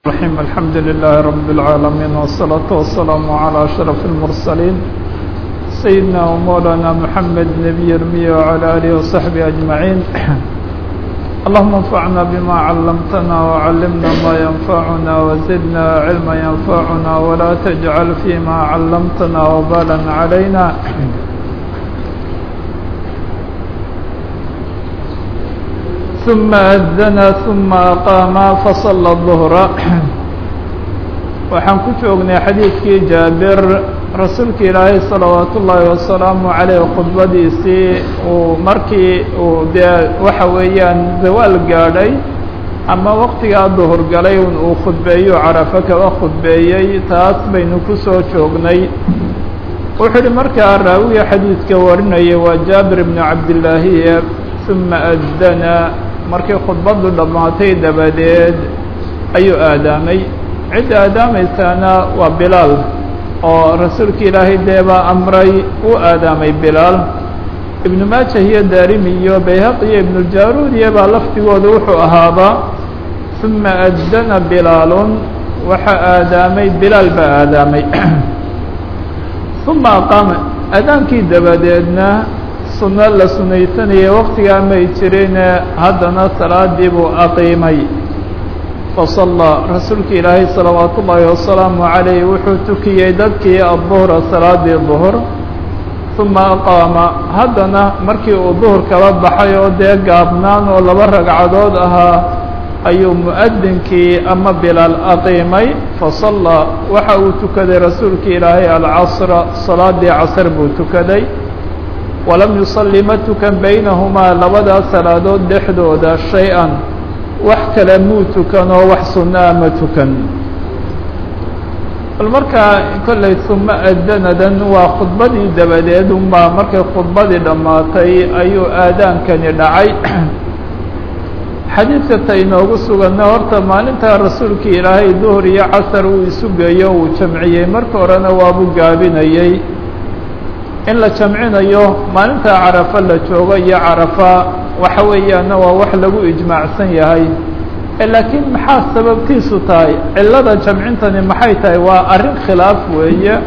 الرحيم الحمد لله رب العالمين والصلاة والسلام على أشرف المرسلين سيدنا ومولانا محمد نبي المية وعلى آله وصحبه أجمعين اللهم انفعنا بما علمتنا وعلمنا ما ينفعنا وزدنا علما ينفعنا ولا تجعل فيما علمتنا وبالا علينا ثم أذن ثم أقام فصلى الظهر waxaan ku joognay xadiidkii jaabir rasuulka ilaahay salawaat ullaahi wasalaamu caleyh khudbadiisii uu markii uu dee waxa weeyaan zawaal gaadhay ama waqtigaa duhur galay un uu khudbeeyo carafo kaba khudbeeyey taas baynu ku soo joognay wuxuu uhi markaa raawiga xadiidka warinaya waa jaabir ibnu cabdillaahiye uma azdana markii khudbaddu dhammaatay dabadeed ayuu aadaamay cidda aadaamaysaana waa bilaal oo rasuulka ilaahay dee baa amray uu aadaamay bilaal ibnu maajah iyo daarimi iyo bayhaq iyo ibnuljaruudiya baa lafdigooda wuxuu ahaaba uma addana bilaalun waxaa aadaamay bilaal baa aadaamay uma aqaama aadaankii dabadeedna sunno la sunaysanayay waqtigaa may jirine haddana salaadii buu aqiimay fasallaa rasuulka ilaahay salawaat ullaahi wasalaamu calayh wuxuu tukiyey dadkii adduhra salaadii duhur uma aqaama haddana markii uu duhur kala baxay oo dee gaabnaan oo laba ragcadood ahaa ayuu mu'adinkii ama bilaal aqiimay fasallaa waxa uu tukaday rasuulka ilaahay alcasra salaadii casr buu tukaday walam yusalli ma tukan baynahumaa labadaas salaadood dhexdooda shay-an wax kale muu tukan oo wax sunnaa ma tukan bal markaa kollay suma addanadan waa khudbadii dabadeed unbaa markay khudbadii dhammaatay ayuu aadaankani dhacay xadiidka ta inoogu suganna horta maalintaa rasuulka ilaahay duhur iyo casar uu isu geeyo uu jamciyey marka horena waabuu gaabinayey in la jamcinayo maalintaa carafo la joogo iyo carafa waxa weeyaana waa wax lagu ijmaacsan yahay laakiin maxaa sababtiisu tahay cillada jamcintani maxay tahay waa arrin khilaaf weeye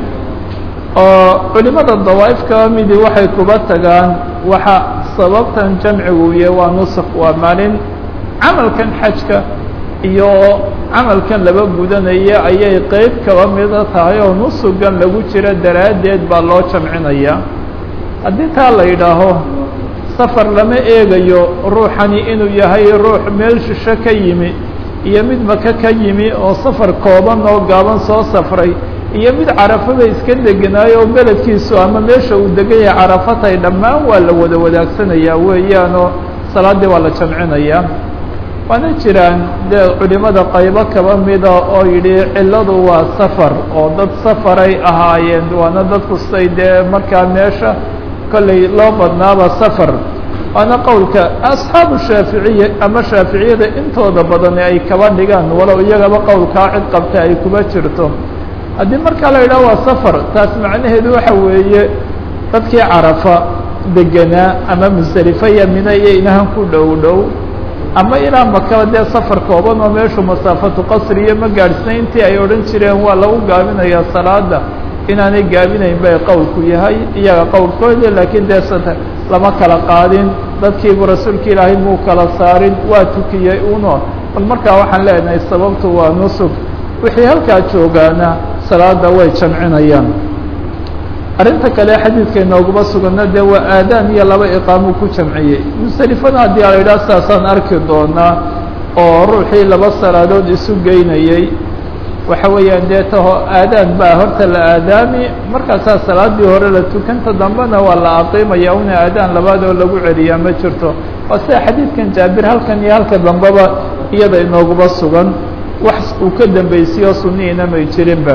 oo culimada dawaa'if kaba midi waxay kuba tagaan waxa sababtan jamcigu yahay waa nusuk waa maalin camalkan xajka iyo camalkan laba gudanaya ayay qeyb kaba mida tahay oo nusugan lagu jiro daraaddeed baa loo jamcinaya haddii taa la yidhaaho safar lama eegayo ruuxani inuu yahay ruux meel shisho ka yimi iyo mid maka ka yimi oo safar kooban oo gaaban soo safray iyo mid carafada iska degenaayo oo beledkiisu ama meesha uu degan yahay carafatay dhammaan waa la wada wadaagsanaya weeyaanoo salaaddii waa la jamcinaya waana jiraan dee culimada qaybo kaba mida oo yidhi cilladu waa safar oo dad safaray ahaayeen waana dadku say dee markaa meesha kollay loo badnaaba safar waana qowlka asxaabu shaaficiya ama shaaficiyada intooda badani ay kaba dhigaan walow iyagaba qowlkaa cid qabta ay kuba jirto haddii markaa la yidhaha waa safar taas macnaheedu waxa weeye dadkii carafa degenaa ama musdelifa iyo mina iyo inahan ku dhow dhow ama ilaa makaba dee safar kooban oo meeshu masaafatu qasri iyo ma gaadhsnayn intii ay odhan jireen waa lagu gaabinayaa salaada inaanay gaabinayn bay qowlku yahay iyaga qowlkooda laakiin dee sata lama kala qaadin dadkiibu rasuulka ilaahay muu kala saarin waa tukiyey uno bal markaa waxaan leenahay sababtu waa nusug wixii halkaa joogaana salaada way jamcinayaan arrinta kale xadiidka inooguma sugana dee waa aadaan iyo laba iqaamuu ku jamciyey musalifana haddii a la yidhaha saasaan arki doonaa oo ruuxii laba salaadood isu geynayey waxa weeyaan dee taho aadaan baa horta la aadaami markaasaa salaadii hore la tukanta dambena waa la aqiimaya una aadaan labaad oo lagu celiyaa ma jirto waa sida xadiidkan jaabir halkan iyo halka dambeba iyada inooguma sugan wax uu ka dambaysiyo sunihiina may jirinba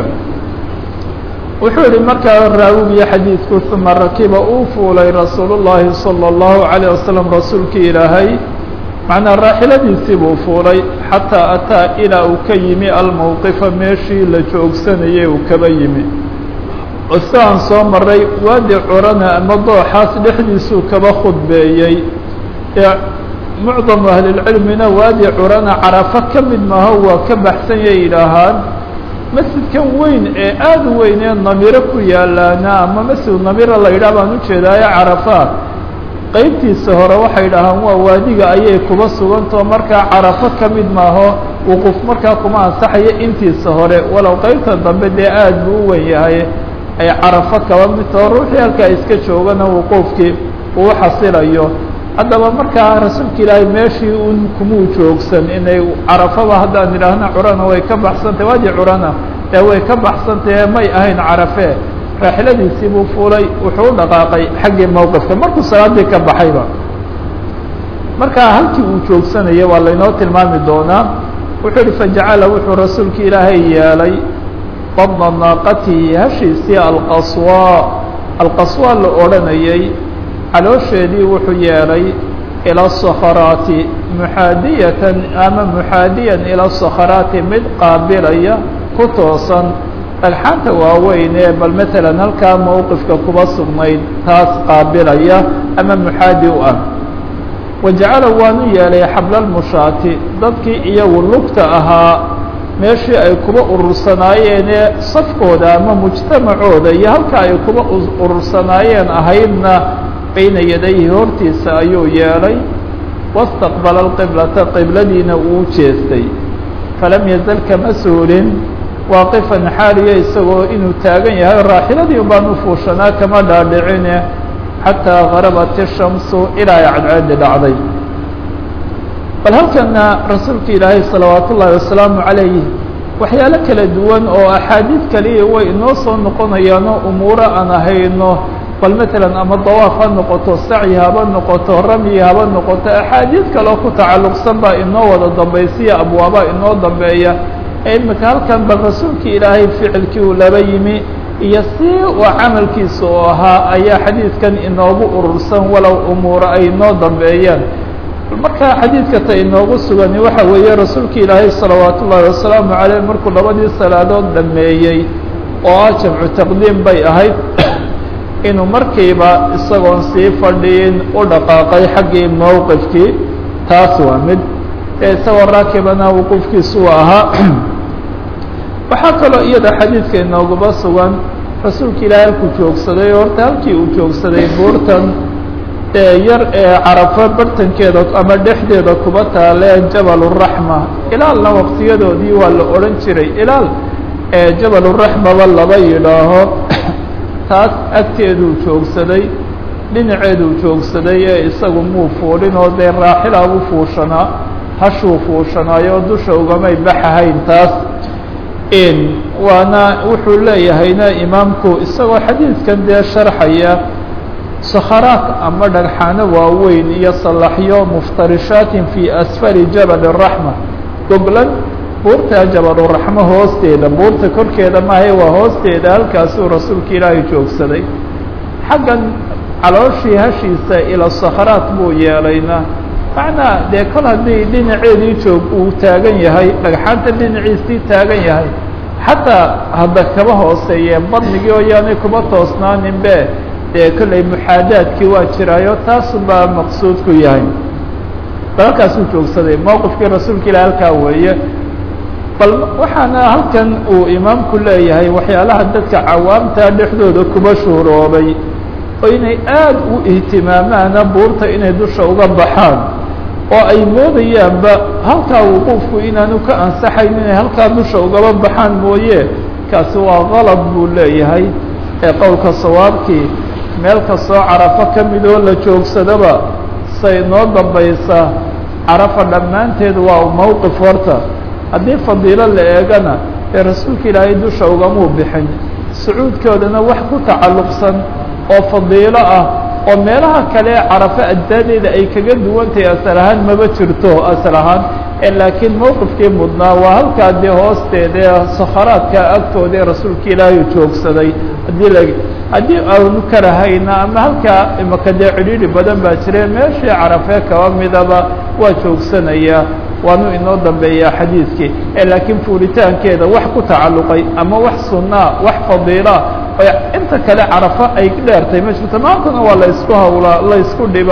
wuxuu yihi markaa raawigiyo xadiidku uma rakiba uu fuulay rasuulu llaahi salى اllahu عalيه wasalam rasuulkii ilaahay macnaa raaxiladiisii buu fuulay xataa ataa ilaa uu ka yimi almowqifa meeshii la joogsanayay uu kaba yimi siaan soo maray waadi curana ama dooxaas dhexdiisuu kaba khudbeeyey ee mucdamu ahlilcilmina waadi curana carafo ka mid maaho waa ka baxsan yay yidhaahaan masjidkan weyn ee aada u weyn ee namiro ku yaalaana ama masjid namiro la yidhaah baan ujeedaayo carafa qeybtiisa hore waxay dhahaan waa waadiga ayay kuba sugantao markaa carafo ka mid maaho wuquuf markaa kuma ansaxayo intiisa hore walow qeybta dambe dee aada buu u wen yahay ay carafo kaba mid taho ruuxii halkaa iska joogana wuquufkii uu xasilayo haddaba markaa rasuulka ilaahay meeshii un kumuu joogsan inay carafaba haddaan idhaahna curana way ka baxsantahy waadi curana ee way ka baxsantahe may ahayn carafe raaxiladiisii buu fuulay wuxuu u dhaqaaqay xaggii mowqifka markuu salaadii ka baxayba markaa halkii uu joogsanaya waa laynoo tilmaami doonaa wuxuu yihi fajacala wuxuu rasuulka ilaahay yeelay badna naaqatihi hashiisii alqaswa alqaswa la odhanayay caloosheedii wuxuu yeelay ilى الصkhraati muxaadiyatan ama muxaadiyan ilى الصkhraati mid qaabilaya ku toosan dhagxaanta waaweyn ee bal mثalا halkaa mowqifka kuba sugnayd taas qaabilaya ama muxaadi u ah wajacala waanu yeelay xabla اlmushaati dadkii iyagu lugta ahaa meeshii ay kuba urursanaayeenee safkooda ama mujtamacooda iyo halka ay kuba urursanaayeen ahaydna bayna yadayhi hortiisa ayuu yeelay wاstaqbala اlqiblata qibladiina uu jeestay falam yazal kama suulin waaqifan xaaliya isagoo inuu taagan yahay raaxiladii un baan u fuushanaa kama dhaadhicine xataa garabat الshamsu ilaa ay cadceedi dhacday bal halkana rasuulka ilaahay salawaat ullaahi wasalaamu calayh waxyaalo kala duwan oo axaadiid kaliya way inoo soo noqonayaanoo umuuro aan ahayno bal matalan ama dawaaf ha noqoto sacyi haba noqoto ramyi haba noqoto axaadiid kaloo ku tacalluqsan baa inoo wada dambaysiya abwaaba inoo dambeeya ee imika halkan bal rasuulka ilaahay ficilkii uu laba yimi iyo si uu camalkiisa oo ahaa ayaa xadiidkan inoogu urursan walow umuuro ay inoo dambeeyaan markaa xadiidka ta inoogu sugani waxa weeye rasuulka ilaahay salawaat ullaahi wasalaamu caleyh markuu labadii salaadood dhameeyey oo ah jamcu taqdiim bay ahayd inuu markiiba isagoon sii fadhiin u dhaqaaqay xaggii mowqifkii taas waa mid ee isagoo raakibana wuquufkiisu ahaa waxaa kaloo iyada xadiidka inooguba sugan rasuulka ilaahay halkuu joogsaday horta halkii uu joogsaday buurtan ee yar ee carafo bartankeeda ama dhexdeeda kuba taalee jabaluraxma ilaalna waqtiyadoodii waa la odhan jiray ilaal ee jabaluraxmaba laba yidhaaho taas agteeduu joogsaday dhinaceeduu joogsaday ee isagu muu fuulin oo dee raaxilaa u fuushanaa hashuu fuushanaayo dusha ugamay baxahayn taas waana wuxuu leeyahayna imaamku isagoo xadiidkan dee sharxaya sakharaat ama dhagxaano waaweyn iyo salaxyo muftarishaatin fii asfali jabal الraxma goglan buurta jabaluraxmo hoosteeda buurta korkeeda maahay waa hoosteeda halkaasuu rasuulka ilaahay joogsaday xaggan calooshii hashiisa ila sakharaat buu yeelayna macnaa dee kol haddii dhinaceedii joog uu taagan yahay dhagxaanta dhinaciisii taagan yahay xataa hadda kaba hooseeye badnigii oo yaanay kuba toosnaaninbe dee kollay muxaadaadkii waa jiraayo taasu baa maqsuudku yahay bal halkaasuu joogsaday mowqifkii rasuulka ilahi halkaa weeye bal waxaana halkan uu imaamku leeyahay waxyaalaha dadka cawaamta dhexdooda kuba shuhuroobay oo inay aada u ihtimaamaana buurta inay dusha uga baxaan oo ay moodayaanba halkaa wuquufku inaanu ka ansaxayn inay halkaa dusha ugaba baxaan mooye kaasi waa qalab buu leeyahay ee qowlka sawaabkii meel kastoo carafo ka mid oo la joogsadaba say noo dambaysa carafa dhammaanteed waa mowqif horta haddii fadiilo la eegana ee rasuulka ilaahay dusha ugamuu bixin sacuudkoodana wax ku tacalluqsan oo fadiilo ah oo meelaha kale carafo ajsaadeeda ay kaga duwantahay asal ahaan maba jirto asal ahaan laakiin mowqifkii mudnaa waa halkaa dee hoosteeda ee sakharaadka agtooda ee rasuulka ilaahay joogsaday haddii la haddii aanu karahayna ama halkaa imaka dee cidhiidhi badan baa jire meeshii carafee kaba midaba waa joogsanaya waanu inoo dambeeyaa xadiidkii laakiin fuulitaankeeda wax ku tacalluqay ama wax sunnaa wax fadiilaa inta kale carafo ay dheertay ma jirto maantana waa la isku hawlaa la isku dhiba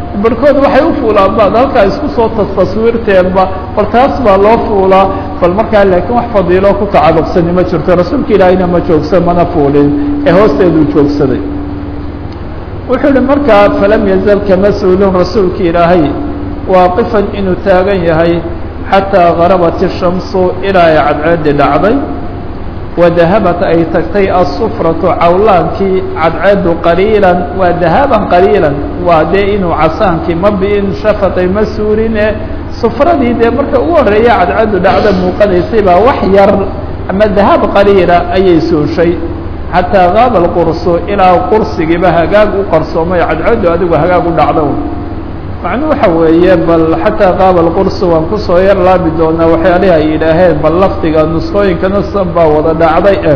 barhkood waxay u fuulaan baad halkaa isku soo tastaswiirteenba bal taas baa loo fuulaa bal markaa laakiin wax fadiilo ku tacaluqsani ma jirto rasuulka ilaahayna ma joogsan mana fuulin ee hoosteeduu joogsaday wuxuu yihi markaa falam yazal kama suulin rasuulka ilaahay waaqifan inuu taagan yahay xataa garabat الshamsu ilaa ay cadceedi dhacday wadahabat ay tagtay asufratu cawlaankii cadceedu qaliilan waa dahaban qaliilan waa dee inuu casaankii ma bi'in shafaqay ma suurine sufradii dee marka ugu horreeya cadceedu dhacda muuqanaysay baa wax yar ama dahab qaliila ayay suushay xataa gaaba alqursu ilaa qursigiiba hagaag u qarsoomay cadceedu adigu hagaag u dhacdo macnuu waxa weeye bal xataa qaaba alqursi waan kusoo yar laabi doonaa waxyaalihi ay yidhaaheen bal lafdiga nusqooyinkana san baa wada dhacday e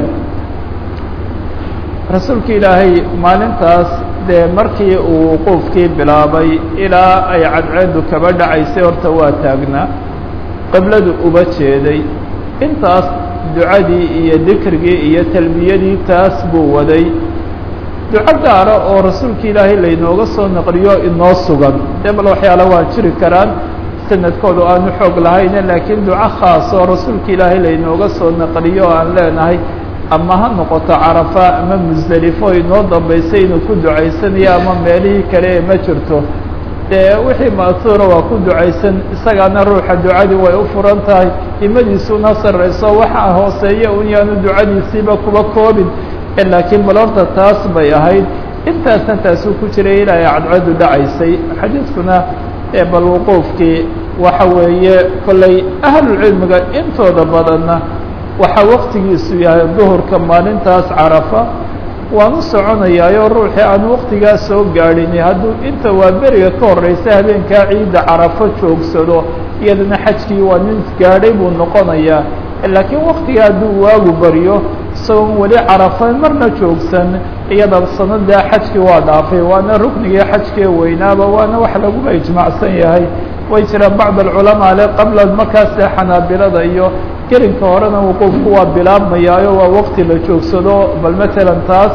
rasuulka ilaahay maalintaas dee markii uu wuquufkii bilaabay ilaa ay cadceedu kaba dhacaysay horta waa taagnaa qibladu uba jeeday intaas ducadii iyo dikrigii iyo talbiyadii taas buu waday duco gaara oo rasuulka ilaahay laynooga soo naqliyo inoo sugan dee bal waxyaala waa jiri karaan sanadkoodu aanu xoog lahayne laakiin duco khaas oo rasuulka ilaahay laynooga soo naqliyo oo aan leenahay ama ha noqoto carafa ama musdelifo inoo dambaysay inuu ku ducaysanayo ama meelihii kale ee ma jirto dee wixii ma'suura waa ku ducaysan isagaana ruuxa ducadii way u furan tahay himadiisuna sarrayso waxaa hooseeya un yaanu ducadiisiiba kuba koobin laakiin bal horta taas bay ahayd intaasna taasuu ku jiray ilaa ay cadceedu dhacaysay xadiidkuna ee bal wuquufkii waxa weeye kollay ahlulcilmiga intooda badanna waxaa waqtigiisu yahay duhurka maalintaas carafa waan u soconayaayo ruuxii aan waqtigaa soo gaadhin hadduu inta waa beriga ka horeysa habeenkaa ciidda carafo joogsado iyadana xajkii waa nin gaadhay buu noqonayaa laakiin waqtiga hadduu waagu baryo isagoon weli carafa marna joogsan iyada sanadaa xajkii waa dhaafay waana ruknigii xajkee weynaaba waana wax laguba ijmaacsan yahay way jiraan bacd alculamaa le qabla markaas dee xanaabilada iyo gelinka horena wuquufku waa bilaabmayaayo waa waqti la joogsado bal matalan taas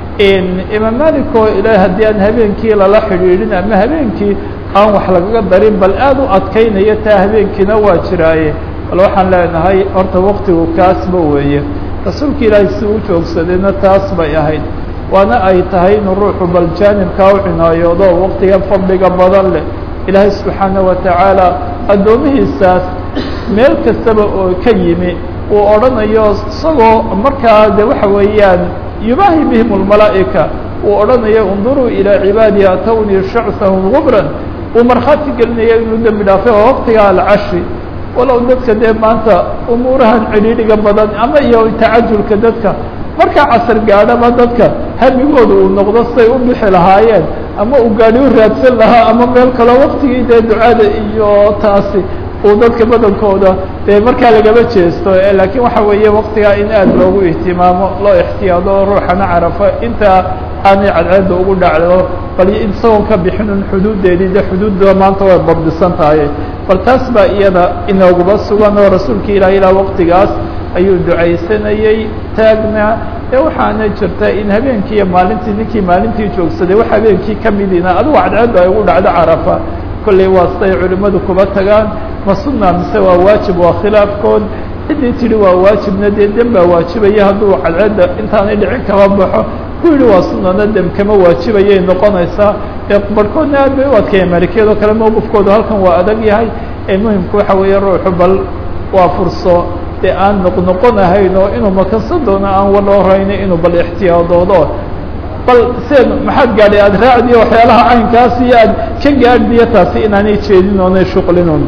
imaam malik oo ila haddii aan habeenkii lala xidhiidhin ama habeenkii aan wax lagaga darin bal aada u adkaynaya taa habeenkiina waa jiraaye bal waxaan leenahay horta waqtigu kaasba weeye rasuulka ilaahay si u joogsadayna taas bay ahayd waana ay tahay inuu ruuxu bal jaanibkaa u cinaayoodo waqtiga fadliga badan leh ilaahay subxaana wa tacaala addoomihiisaas meel kastaba oo ka yimi uu odhanayo isagoo markaa de waxa weeyaan yubaahi bihim اlmalaa'ika uu odhanayo unduruu ilaa cibaadi atawnii shacثahum gubran uu markhaati gelinaya inuu dembi dhaafay oo waqtiga alcashi walow dadka dee maanta umuurahan cidhiidhiga badan ama iyo tacajulka dadka markaa casar gaadhaba dadka hamigooda uu noqdo siday u bixi lahaayeen ama uu gaadhi u raadsan lahaa ama meel kaloo waqtigii dee ducada iyo taasi uu dadka badankooda dee markaa lagaba jeesto laakiin waxa weeye waqtigaa in aad loogu ihtimaamo loo ixtiyaado ruuxana carafo intaa aanay cadceedda ugu dhacdo bal isagoon ka bixinun xuduuddeedii de xuduudda maanta way babdisan tahay bal taas baa iyada inooguba sugan oo rasuulka ilaah ilaa waqtigaas ayuu ducaysanayey taagnaa ee waxaana jirta in habeenkii iyo maalintii ninkii maalintii joogsaday wax habeenkii ka midina adigu cadceedda ay ugu dhacdo carafa kolley waa siday culimmadu kuba tagaan ma sunna mise waa waajib waa khilaafkood ciddii tidhi waa waajibna dee dem baa waajibaya hadduu cadceedda intaanay dhicin kama baxo ku yidhi waa sunana dem kama waajibayay noqonaysaa ee barhkoodna aad bay u adkaya maalikiyadoo kale mowqifkoodu halkan waa adag yahay ee muhimku waxa weeye ruuxu bal waa furso dee aan noqnoqonahayn oo inuu makansan doono aan wala horayna inuu bal ixtiyaadoodo bal seen maxaad gaadhay aada raacdiyo waxyaalaha caynkaas iyo aad ka gaadhdiyo taasi inaanay jeedin oonay shuqlinon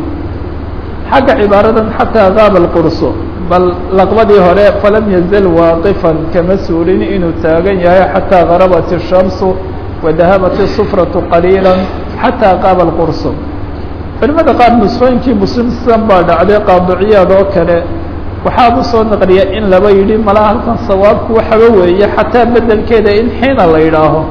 xagga cibaaradan xataa gaaba alqurso bal laqbadii hore falam yazal waaqifan kama suulin inuu taagan yahay xataa garabat الshamsu wadahabat الsufratu qaliila xataa qaaba alqurso culimada qaar nusfooyinkii muslimsan baa dhacday qaadiciyaad oo kale waxaabu soo naqliya in laba yidhi malaa halkan sawaabku waxaba weeye xataa bedelkeeda in xiina la yidhaaho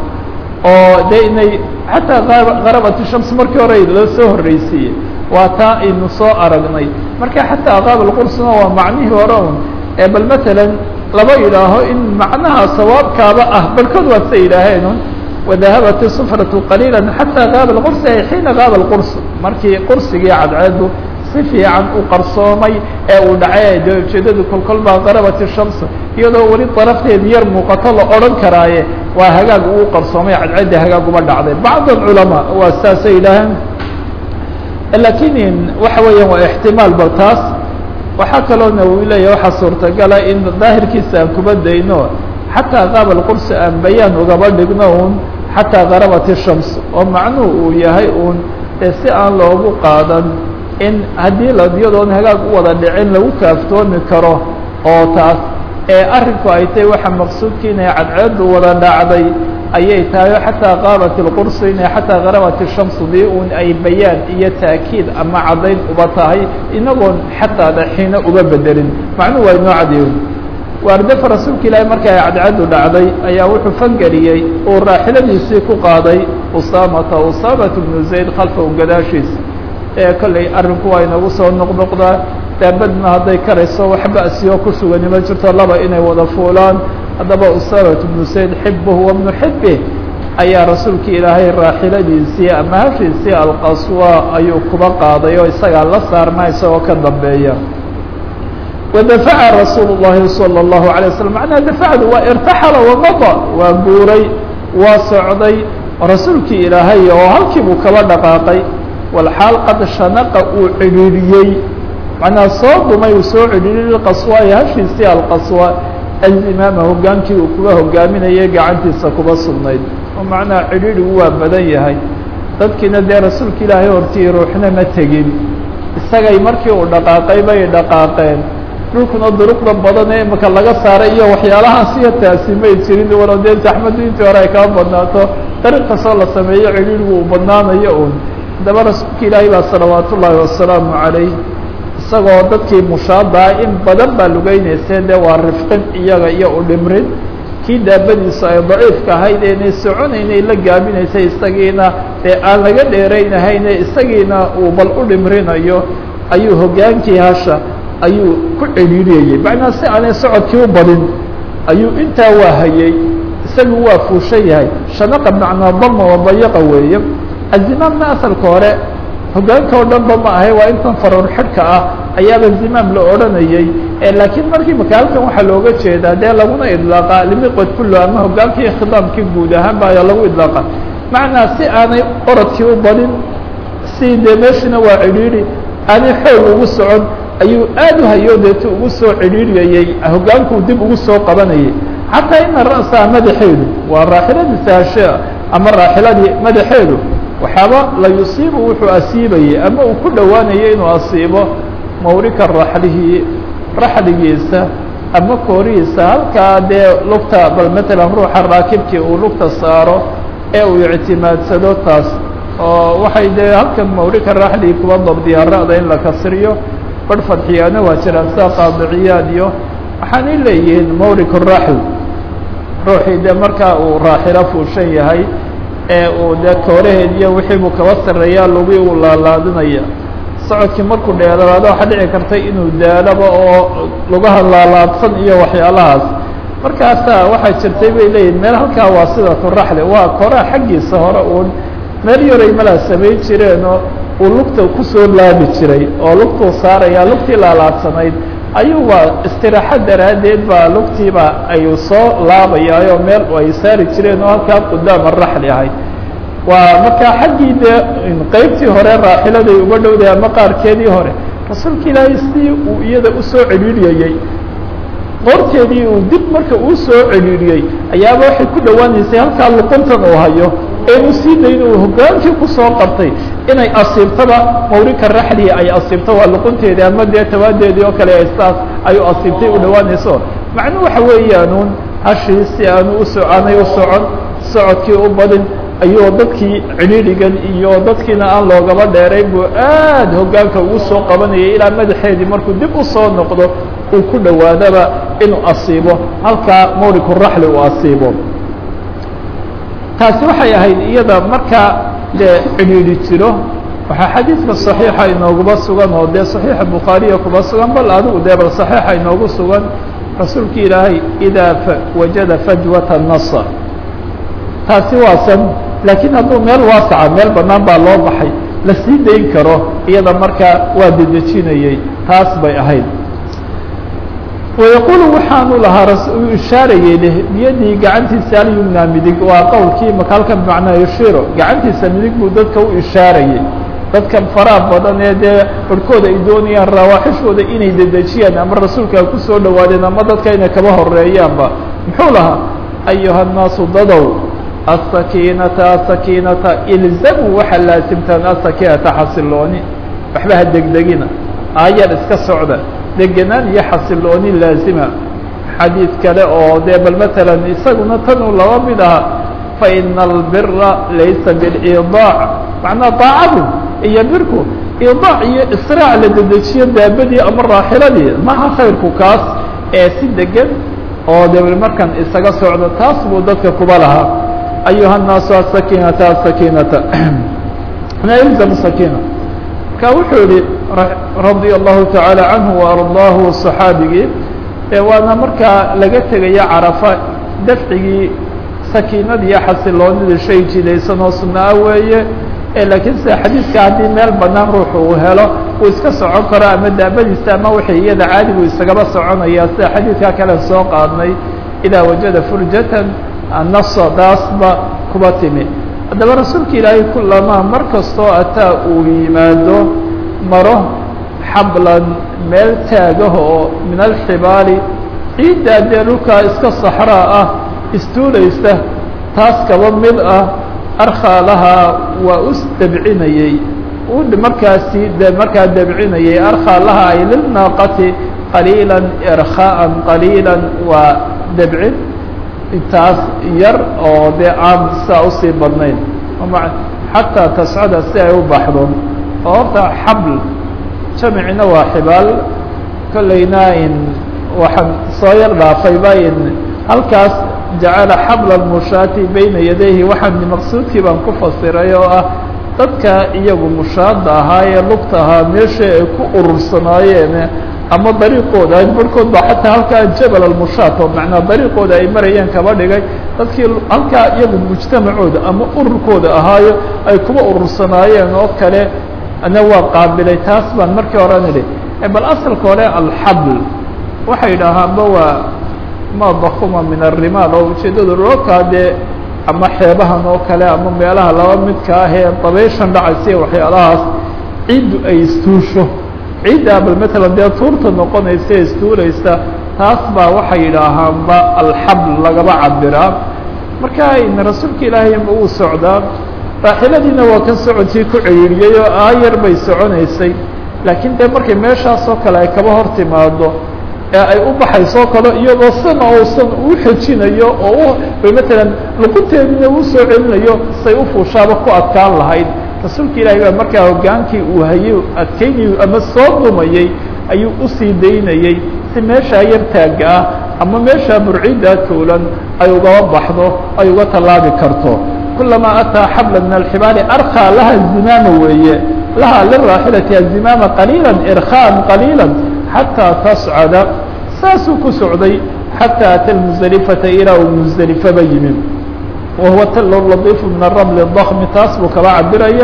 oo de inay xataa garabat shams markii hore loo soo horreysiiyey waa taa aynu soo aragnay marka xataa qaab alqursuna waa macnihii hore un ee bal matalan laba yidhaaho in macnaha sawaabkaaba ah barkood waa sa yidhaaheen un wadahabat isufratu qaliila xataa gaaba lqursi ay xiina gaaba lqurs markii qursigii cadceedu si fiican u qarsoomay ee uu dhacay de ujeedadu kolkol baa qarabat ishams iyadoo weli darafteed yar muuqato la odhan karaaye waa hagaag uu qarsoomay cadceeddii hagaag uba dhacday bacd alculamaa waa saasay yidhaaheen lakin waxa weeyaan waa ixtimaal bal taas waxaa kaloo nawowi leeya waxaa suurtagala in daahirkiisa aan kuba dayno xataa qaaba lqursi aan bayaan ugaba dhigno un xataa garabat ishams oo macnuhu uu yahay un ee si aan loogu qaadan in haddii la iyadoon hagaag u wada dhicin lagu kaaftoomi karo oo taas ee arrinku ay tahay waxa maqsuudka inay cadceedu wada dhacday ayay tahay xataa qaabat ilqursi inay xataa garabat ishamsu dii un ay bayaan iyo taakiid ama caddayn uba tahay inagoon xataada xiina uba bedelin macnuhu waa inoo cadeeyo waardafa rasuulka ilaahi marka ay cadceedu dhacday ayaa wuxuu fangeliyey uu raaxiladiisii ku qaaday usaamata usaamata bnu zayd khalfahu gadaashiisa ee kolley arrinku waa inagu soo noqnoqdaa daabadna hadday karayso wax ba'siyo ku sugani ma jirto laba inay wada fuulaan haddaba usaamata bnu zayd xibuhu wa bnu xibih ayaa rasuulka ilaahay raaxiladiisii ama hashiisii alqaswa ayuu kuba qaaday oo isagaa la saarmaa isagoo ka dambeeya wadafaca rasuulu الlahi salى الlahu عalيه waslm macnaha dafacdu waa irtaxala wamada waa guuray waa socday rasuulkii ilaahay oo halkii buu kaba dhaqaaqay walxaal qad shanaqa uu cidhiidhiyey macnaha soo dhumay uu soo cidhiidhiyey qaswaayo hashiisii alqaswa alimaama hogaankii uu kuga hogaaminayay gacantiisa kuba sugnayd oo macnaha cidhiidhigu waa badan yahay dadkiina dee rasuulka ilaahay hortii ruuxna ma tegin isagay markii uu dhaqaaqay bay dhaqaaqeen dhulkuna duruqda badan ee imika laga saaray iyo waxyaalahaas iyo taasi may jirin walow dee zaxmaddu intii hore ay kaa badnaato dariiq kastoo la sameeyo cidhiidhigu uu badnaanayo un haddaba rasuulka ilaahay baa salawaat ullaahi wasalaamu calayh isagoo dadkii mushaadaa in badan baa lugeynaysee dee waa rifqin iyaga iyo u dhimrin kii daabadiisu ay daciifka ahayd eenay soconaynay la gaabinaysay isagiina dee aan laga dheeraynahayne isagiina uu bal u dhimrinayo ayuu hoggaankii hasha ayuu ku cidhiiriyayey macnaa si aanay socodkii u badin ayuu intaa waa hayey isagu waa fuushan yahay shanaqa macnaa dama wadayaqa weeye azimaamna asalka hore hoggaanka oo dhan ba ma ahay waa intan faroor xidhka ah ayaaba zimaam la odhanayey laakiin markii maka halkan waxaa looga jeedaa dee laguna idlaaqa limiqod kullo ama hoggaankii khidaamkii guud ahaan ba ayaa lagu idlaaqa macnaa si aanay orodkii u badin si dee meeshina waa cidhiidhi aanay xoog ugu socon ayuu aad u hayo deetu ugu soo cidhiiriyayey hoggaankuu dib ugu soo qabanayay xataa ina ra'saha madaxeedu waa raaxiladiisa hashe ama raaxiladii madaxeedu waxaaba la yusiibu wuxuu asiibayey ama uu ku dhowaanayay inuu asiibo mawrika raxlihi raxligiisa ama koorihiisa halkaa dee lugta bal matalan ruuxa raakibkii uu lugta saaro ee uu ictimaadsado taas oo waxay dee halkan mawrika raxligi kuba dabdiyaa ra'da in la kasriyo barh fadxiyaana waa jiraan sida qaadiciyaad iyo waxaanay leeyihiin mawrik raxl ruuxii dee markaa uu raaxilo fuushan yahay ee uu dee kooraheed iyo wixii buu kaba sarreeyaa lugii uu laalaadinaya socodkii markuu dheeraado waxaa dhici karta inuu daalaba oo lugaha laalaadsan iyo waxyaalahaas markaasaa waxaa jirtay bay leeyihin meel halkaa waa sidatu raxli waa koraha xaggiisa hore uun meel yaray malaa samayn jireenoo uu lugta kusoo laabi jiray oo lugtuu saaraya lugtii laalaadsanayd ayuu waa istiraaxo daraaddeed baa lugtiiba ayuu soo laabayaayoo meel ay saari jireen oo halkaa qudaama raxli ahayd waa markaa xaggii dee qeybtii hore raaxiladay uga dhowday ama qaarkeedii hore rasuulka ilaahay sidii uu iyada usoo cidhiidhiyayey qoorteedii uu dib marka uu soo cidhiidhiyey ayaaba waxay ku dhowaanaysay halkaa luquntan uu hayo eenu sii dayn uu hoggaankii kusoo qabtay inay asiibtaba mawrika raxlii ay asiibto waa luqunteedii ama dee tawaadeedii oo kale saas ayuu asiibtay u dhowaanayso macnuu waxa weeyaanuun hashii si aanu uso aanay u socon socodkii u badin ayuu dadkii cidhiidhigan iyo dadkiina aan loogaba dheerayn buu aad hoggaanka ugu soo qabanayay ilaa madaxeedii markuu dib usoo noqdo uu ku dhowaadaba inuu asiibo halkaa mawriku raxli uu asiibo taasi waxay ahayd iyada markaa dee cidhiidhi jiro waxaa xadiidka صaxiixa inooguba sugan oo dee صaxiixa bukhaariya kuba sugan bal adigu dee bal صaxiixa inoogu sugan rasuulka ilaahay idaa wajada fajwata nasr taasi waasan laakiin hadduu meel waasaca meel banaan baa loo baxay la sii dayn karo iyada markaa waa dedejinayey taas bay ahayd wayaquulu waxaanu lahaa uu ishaarayey leh biyadii gacantiisa alyumna midig waa qowlkii maka halkan bimacnaa yushiiro gacantiisa midig buu dadka u ishaarayey dadkan faraha badan ee dee barhkooda ay doonayaan rawaaxishooda inay dedejiyaan ama rasuulka ay kusoo dhawaadeen ama dadka inay kaba horeeyaanba muxuu lahaa ayuha الnaasu dadow aلsakiinata asakiinata ilzamuu waxaa laasimtaan asakiinata xasilooni waxba ha degdegina aayar iska socda degenaan iyo xasilooni laazima xadiid kale oo dee bal matalan isaguna tan uu laba mid aha faina albira laysa bilidaac macnaa daacadu iyo birku idaac iyo israac la dedejiyo daabadii ama raaxiladii maha khayrku kaas ee si degan oo de markan isaga socdo taas buu dadka kuba lahaa ayuha الnaasu asakiinata asakiinata ilzamu sakina marka wuxuu yihi radia allahu taعaalى canhu وardaahu صaxaabigii e waana markaa laga tegaya carafa dafcigii sakiinada iyo xasiloonida shay jidaysan oo sunaa weeye laakiin sida xadiidka haddii meel banaan ruuxu uu helo uu iska socon karo ama daabadiisa ama wixii iyada caadigu isagaba soconaya sida xadiidka kale soo qaadnay idaa wajada furjatan nasa daasba kuba timi haddaba rasuulka ilaahay kulamaa mar kastoo ataa uu yimaado maro xablan meel taagaha oo min alxibaali ciiddaa dee dhulkaa iska saxraa ah istuulaysa taas kaba mid ah arkaa lahaa waa us dabcinayey u markaasi de markaa dabcinayey arkaa lahaa ay lilnaaqati qaliila irkhaaan qaliila waa dabcin intaas yar oo dee aan saa usii badnayn xataa tascada si ay u baxdo oo horta xabl jamicina waa xibaal kollayna in waxaan soo yar dhaafayba in halkaas jacala xabla mushaati bayna yadayhi waxaan maqsuudkii baan ku fasiray oo ah dadka iyagu mushaada ahaa ee lugta ahaa meesha ay ku urursanaayeen ama dariiqooda barhkood baa xataa halkaa jabal almushaat oo macnaa dariiqooda ay marayeen kaba dhigay dadkii halkaa iyagu mujtamacooda ama ururkooda ahaayo ay kuba urursanaayeen oo kale ana waa qaabilay taas baan markii hore nidhi bal asalka hore alxabl waxay idhaahaanba waa ma bakuma min arimaal oo ujeeddadu roobkaa dee ama xeebahan oo kale ama meelaha laba midka ah ee dabayshan dhacaysa waxyaalahaas ciiddu ay istuusho ciiddaa bal matalan dee tuurta noqonaysa ee istuulaysa taas baa waxay yidhaahaanba alxabl lagaba cabiraa marka rasuulka ilaahay uu socdaa raaxiladiina waa kan socodkii ku ciriiriyey oo aayar bay soconaysay laakiin dee markay meeshaasoo kale ay kaba hor timaado ee ay u baxayso kale iyadoo sana uusan u xejinayo oo u matalan luqunteedina uu soo celinayo say u fuushaaba ku adkaan lahayd rasuulka ilaahay baa markaa hogaankii uu hayay adkeynayu ama soo dumayey ayuu usii daynayey si meeshaa yar taagga ah ama meeshaa burciddaa toolan ay ugaba baxdo ay uga tallaabi karto kulamaa ataa xabla min alxibaali arkaa laha zimaama weeye laha liraaxilati azimaama qaliila irkhaan qaliila xataa tascada saasuu ku socday xataa ata lmusdelifata ilaa uu musdelifaba yimid wahuwa talo ladiifu min aramli dakmi taas buu kaba cabiraya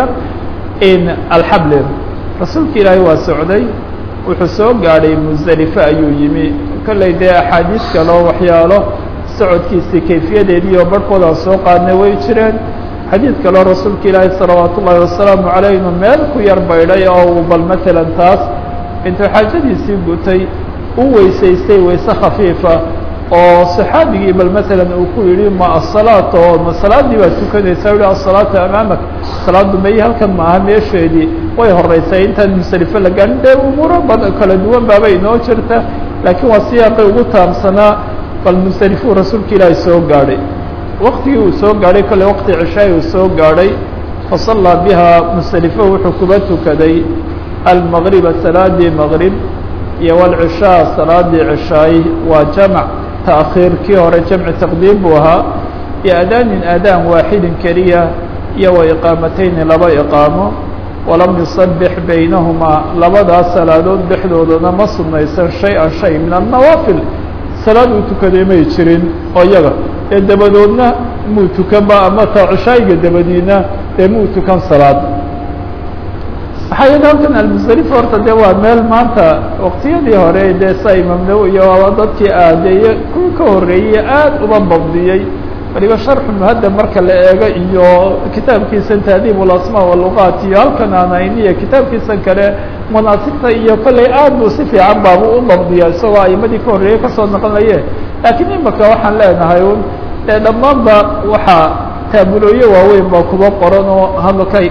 in alxabli rasuulka ilaahay waa socday wuxuu soo gaadhay musdelife ayuu yimi kollay dee axaadiis kaleo waxyaalo socodkiisii kayfiyadeedii oo barhkooda soo qaadnay way jireen xadiid kaleo rasuulka ilaahay salawaat ullaahi wasalaamu caleyh inuu meel ku yar baydhay oo uu bal matalan taas intuu xaajadiisii gutay u weysaystay wayse khafiifa oo saxaabigii bal matalan uu ku yidhi ma asalaata oo ma salaadii baad tukanaysaa yihi asalaata amaamak salaaddu may halkan maaha meesheedii way horeysay intaan musdelifo la gaarin dee umuuro bad kala duwan baaba inoo jirta laakiin waa siyaaqay ugu taabsanaa bal musdelifuu rasuulka ilaahay soo gaadhay waktigii uu soo gaadhay kolle waqti cishaay uu soo gaadhay fasallaa biha musdelifo wuxuu kuba tukaday almagriba salaadii maqrib iyo walcishaa salaadii cishaay waa jamc taakhiir kii hore jamci taqdiim buu ahaa iyo adaanin aadaan waaxidin keliya iyo wa iqaamatayni laba iqaamo walam yusabix baynahumaa labadaas salaadood dhexdoodana ma sunnaysan shay-an shay min annawaafil salaad uu tukaday may jirin oo iyaga ee dabadoodna muu tukanba ama ta cishaayiga dabadiina dee muu tukan salaad waxaa yidhi halkan almusdalifa horta dee waa meel maanta waqtiyadii hore dee sa imaam nawowi iyo waaba dadkii aadeeye kuwii ka horreeyey aad uba babdiyey waliba sharxu muhadab marka la eego iyo kitaabkiisan taadiib ulasmaa waluqaat iyo halkan aanayniya kitaabkiisan kale munaasibta iyo kolley aad buu si fiican baabu u dabdiya isagoo aimadii ka horreeyey kasoo noqonaye laakiin imaka waxaan leenahay un dee dhammaanba waxaa taabulooye waaweyn baa kuba qoran oo hadalkay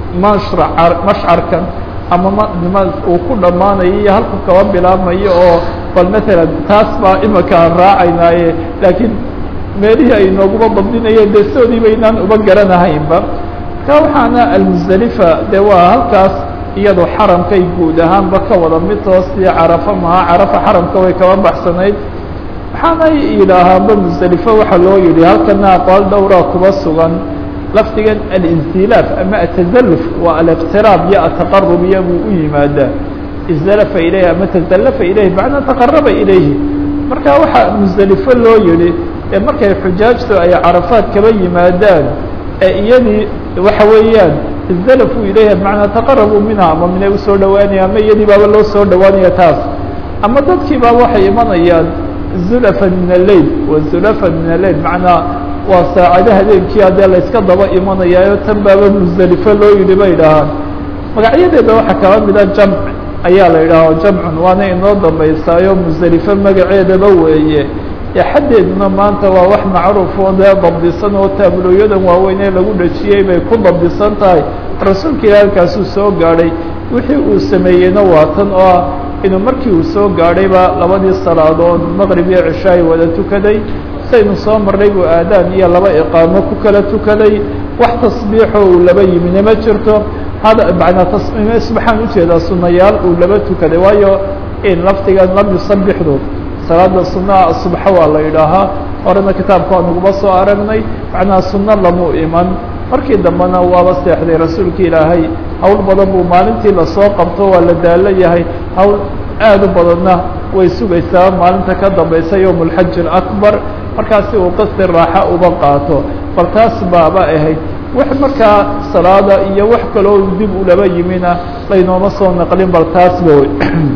mashra mashcarkan ama m uu ku dhammaanayo iyo halku kaba bilaabmayo oo bal matalan taas baa imaka aan raacaynaaye laakiin meelihii ay nooguma dabdinayeen dee soodii baynaan uba garanahaynba ka waxaana almusdalifa dee waa halkaas iyadoo xaramkay guud ahaanba ka wada mid hoostii carafa maha carafa xaramka way kaba baxsanayd waxaanay yidhaahaanba musdelifo waxaa loo yidhi halkana aqwaal dhowraa kuba sugan lafdigan alinzilaaf ama atazaluf waa aliqtiraab iyo ataqarub iyo buu u yimaadaa izalafa ilayhi ama tazallafa ilayhi macnaa taqaraba ilayhi marka waxaa musdelifo loo yihi ee markay xujaajtu ay carafaad kaba yimaadaan ee iyadii waxa weeyaan izalafuu ilayha macnaa taqarabuu minha ama minay usoo dhawaanaya ama iyadii baaba loo soo dhawaanaya taas ama dadkii baa waxay imanayaan zulafan min alleil wa zulafan min alleil macnaa waa saacada habeenkii haddee la yska daba imanayaayo tan baaba musdelifo loo yidhi bay idhaahaan magacyadeeda waxaa kaba mida jamc ayaa la yidhaaha jamcun waana inoo dambaysaayo musdelifo magaceedaba weeye ee xaddeeduna maanta waa wax macruuf oo dee dabdisan oo taabulooyadan waaweyn ee lagu dhajiyey bay ku dabdisan tahay rasuulka ilahi halkaasuu soo gaadhay wixii uu sameeyeyna waa tan oo ah inuu markii uu soo gaadhayba labadii salaadood maqrib iyo cishaay wada tukaday saynu soo marnay buu aadaan iyo laba iqaamo ku kala tukaday wax tasbiixo uu laba yimina ma jirto hada macnaa tasmiime subxaan ujeedaa sunayaal uu laba tukaday waayo in lafdigan lam yusabixdu salaada sunnaha subxa waa la yidhaahaa horena kitaabka waa naguma soo aragnay macnaha sunno lamu iman markii dambena waaba seexday rasuulka ilaahay hawl badan buu maalintii lasoo qabto waa la daalo yahay hawl aad u badanna way sugaysaa maalinta ka dambaysa yowm اlxaji اakbar markaasi uu qasti raaxa uba qaato bal taas baaba ahayd wax markaa salaada iyo wax kaloo dib ulaba yimina laynooma soo naqlin bal taasba wey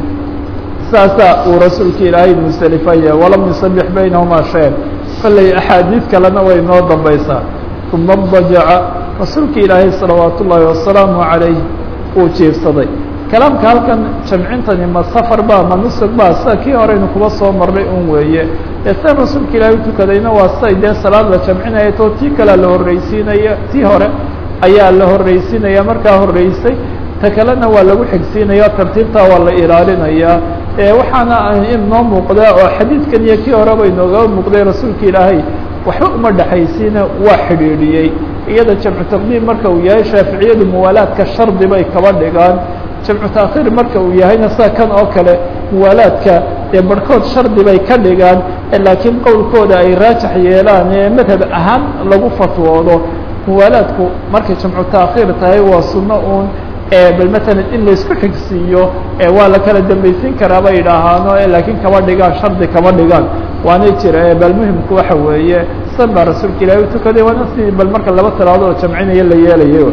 saasaa uu rasuulka ilaahay musdelifaya walam yusabix baynahuma shayan kolley axaadiid kalena way noo dambaysaa uma dajaca rasuulka ilaahay salawaat ullaahi wasalaamu calayh uu jiifsaday kalaamka halkan jamcintani ma safar ba ma nusug ba sida kii horeynu kuba soo marnay un weeye ee sida rasuulka ilaahay utukadayna waa siday dee salaad la jamcinaya to tii kalea la horreysiinaya tii hore ayaa la horreysiinaya markaa horreysay ta kalena waa lagu xigsiinaya tartiibtaa waa la ilaalinayaa waxaana inoo muuqdaa oo xadiidkan iyo kii horeba inooga muuqday rasuulka ilaahay waxba uma dhexaysiina waa xidhiidhiyey iyada jamcu taqdiim marka uu yahay shaaficiyadu muwaalaadka shardi bay kaba dhigaan jamcu taakhiir marka uu yahayna sida kan oo kale muwaalaadka dee barhkood shardi bay ka dhigaan laakiin qowlkooda ay raajax yeelaan ee madhab ahaan lagu fatwoodo muwaalaadku markay jamcu taakhiir tahay waa sunno uun bal matalan in laisku xigsiiyo waa la kala dambaysiin karaa bay idhaahaano laakiin kama dhigaan shardi kama dhigaan waana jira bal muhimku waxa weeye san baa rasuulka ilahi utukaday waana si bal marka laba talaadoo jamcinaya la yeelayo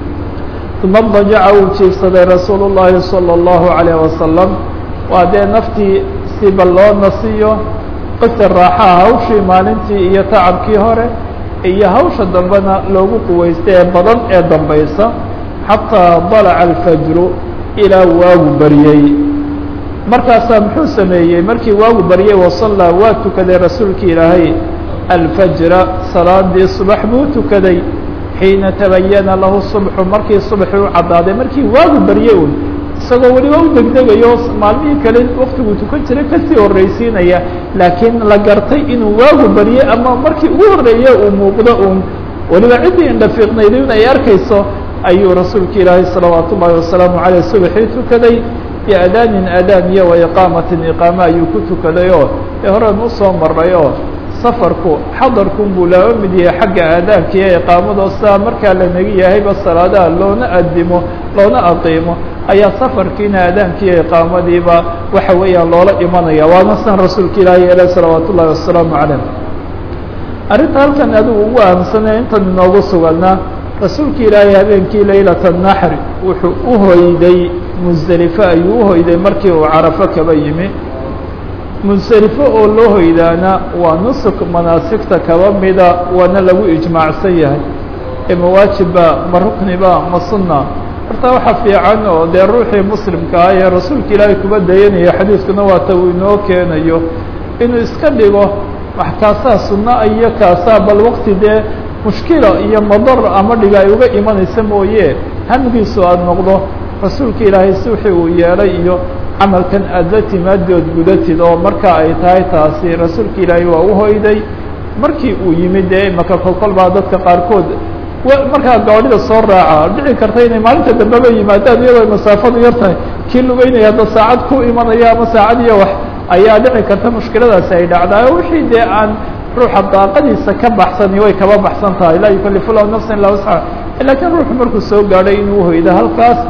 uma dajaca uu jiifsaday rasuul الlahi salى الlahu عalيه wasalam waa dee naftii si bal loo nasiyo qisi raaxaha hawshii maalintii iyo tacabkii hore iyo hawsha dambena loogu quweystay ee badan ee dambaysa xataa dalaca alfajru ilaa waagu baryey markaasaa muxuu sameeyey markii waagu baryey wasallaa waa tukaday rasuulka ilaahay alfajra salaadii subax buu tukaday xiina tabayana lahu subxu markii subaxii u caddaaday markii waagu baryey un isagoo weliba u degdegayo maalmihii kale waktiguu tukan jiray kasii horreysiinaya laakiin la gartay inuu waagu baryey ama markii ugu horreeye uu muuqdo uun weliba ciddii indhafiiqnayday in ay arkayso ayuu rasuulka ilaahay salawaat ullaahi wasalaamu caleyh subaxii tukaday biadaanin adaan iyo waiqaamatin iqaama ayuu ku tukaday oo ee horean usoo maray oo safarku xadarkun buu laba mid yahay xagga aadaanka iyo iqaamadoo sidaa markaa lanaga yahayba salaadaha loona adimo loona aqiimo ayaa safarkiina aadaanka iyo iqaamadiiba waxa weeyaan loola imanaya waana san rasuulka ilaahay ele salawaat ullaahi wasalaamu caleyh arrinta halkan adigu ugu ahamsanay intan inoogu suganaa rasuulka ilaahay habeenkii laylata naxri wuxuu u hoyday musdelifo ayuu u hoyday markii uu carafo kaba yimi musdelifo oo loo hoydaana waa nusuk manaasigta kaba mida waana lagu ijmaacsan yahay ee mawaajibba ma rukniba ma sunna horta waxaa fiican oo dee ruuxii muslimka ah ee rasuulka ilaahay kuba dayanaya xadiiskuna waata uu inoo keenayo inuu iska dhigo wax kaasaa sunna iyo kaasaa bal waqti dee mushkila iyo madar ama dhiga ay uga imanaysa mooye hamigiisu aada noqdo rasuulka ilaahay si wixii uu yeelay iyo camalkan aada la timaadood gudatid oo marka ay tahay taasi rasuulka ilaahay waa u hoyday markii uu yimid dee imaka kolkol baa dadka qaarkood markaa gaadhida soo raaca dhici karta inay maalinta dambeba yimaadaan iyadoo masaafadu yar tahay kii lugeynaya hadda saacad ku imanaya ama saacad iyo wax ayaa dhici karta mushkiladaasi ay dhacdaa wixii dee aan ruuxa daaqadiisa ka baxsani way kaba baxsan tahay laa yukalifu lahu nafsa illa wasca lakiin ruuxu markuu soo gaadhay inuu hoydo halkaas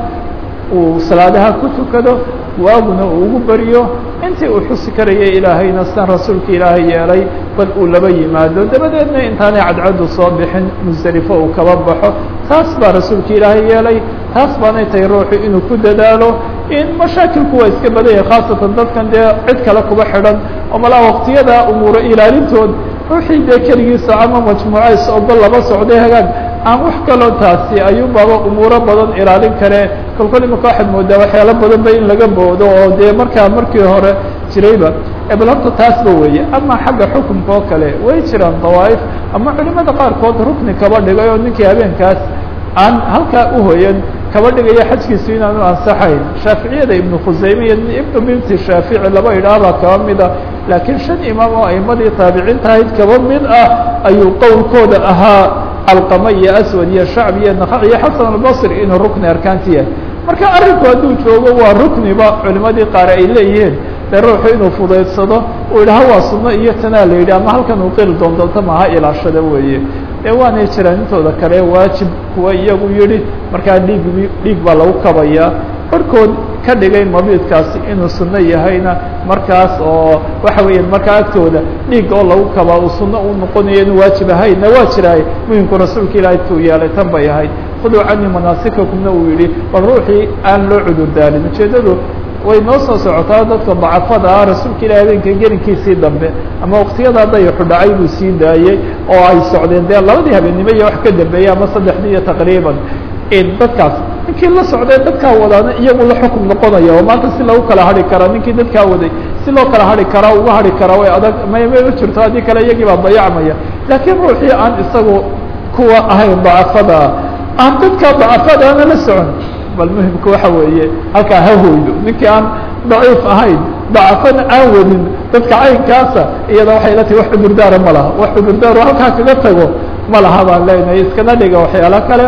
uu salaadaha ku tukado waaguna uu ugu beriyo intii uu xusi karayay ilaahayna sidan rasuulka ilaahay yeelay bal uu laba yimaado dabadeedna intaanay cadcaddu soo bixin musdelifo uu kaba baxo taas baa rasuulka ilaahay yeelay taas baanay tahay ruuxu inuu ku dadaalo in mashaakilku waa iska badan yahay khaasatan dadkan dee cid kale kuba xidhan oo malaa waqtiyada umuuro ilaalintood ruuxii dee keligiisa ama majmuuco is ogol laba socday hagaag aan wax kaloo taasi ayuunbaaba umuuro badan ilaalin kare kolkol imika waxaad moodaa waxyaalo badanba in laga boodo oo dee markaa markii hore jirayba bal horta taasba weeye ama xagga xukunka oo kale way jiraan dawaa'if ama culimada qaarkood rukni kaba dhigay oo ninkii habeenkaas aan halkaa uhoyan kaba dhigaya xajkiisu inaanu ansaxayn shaaficiyada ibnu khusayme iyo ibnu binti shaafici laba idhaahbaa kaba mida laakiin shan imaam oo aimadii taabiciinta ahayd kaba mid ah ayuu qowlkooda ahaa alqama iyo aswad iyo shacb iyo naqac iyo xasan albasri inuu rukni arkaanti yahay marka arrinku hadduu joogo waa rukniba culimadii qaar ay leeyihiin dee ruuxu inuu fudaydsado uu idhaha waa sunno iyo tanaa la yidhi ama halkan uu qili doondoonto maha ilaashada weeye ee waanay jiraan intooda kale waajib kuwa iyagu yidhi markaa dhiig dhiig baa lagu kabayaa barhkood ka dhigay mabiidkaasi inuu sunno yahayna markaas oo waxa weeya markaa agtooda dhiig oo lagu kabaa uu sunno u noqonayo inuu waajib ahaynna waa jiraay muhimku rasuulka ilaahay tuu yeelay tan bay ahayd khuduu canii manaasikakumna uu yidhi bal ruuxii aan loo cudurdaalin ujeeddadu way noo soo socotaa dadka dacafada ah rasuulka ilahi habeenka gelinkiisii dambe ama waktiyada dayaxu dhacay buu sii daayey oo ay socdeen dee labadii habeennimo iyo wax ka dambeeyey ama saddexdii iyo taqriiban dadkaas ninkii la socday dadkaa wadaana iyagu la xukum noqonaya oo maanta si lagu kala hari karaa ninkii dadkaa waday si loo kala hari karaa uga hari karaa way adag may ma jirto haddii kale iyagii baa dayacmaya laakiin ruuxii aan isagu kuwa ahayn dacafadaa aan dadkaa dacafadaana la socon bal muhimka waxa weeye halkaa ha hoydo ninkii aan daciif ahayn dacafana aan wadin dadka caynkaasa iyada waxay la tahi wax cudurdaara ma laha wax cudurdaaru halkaa kaga tago ma laha baan leenahay iskana dhiga waxyaalo kale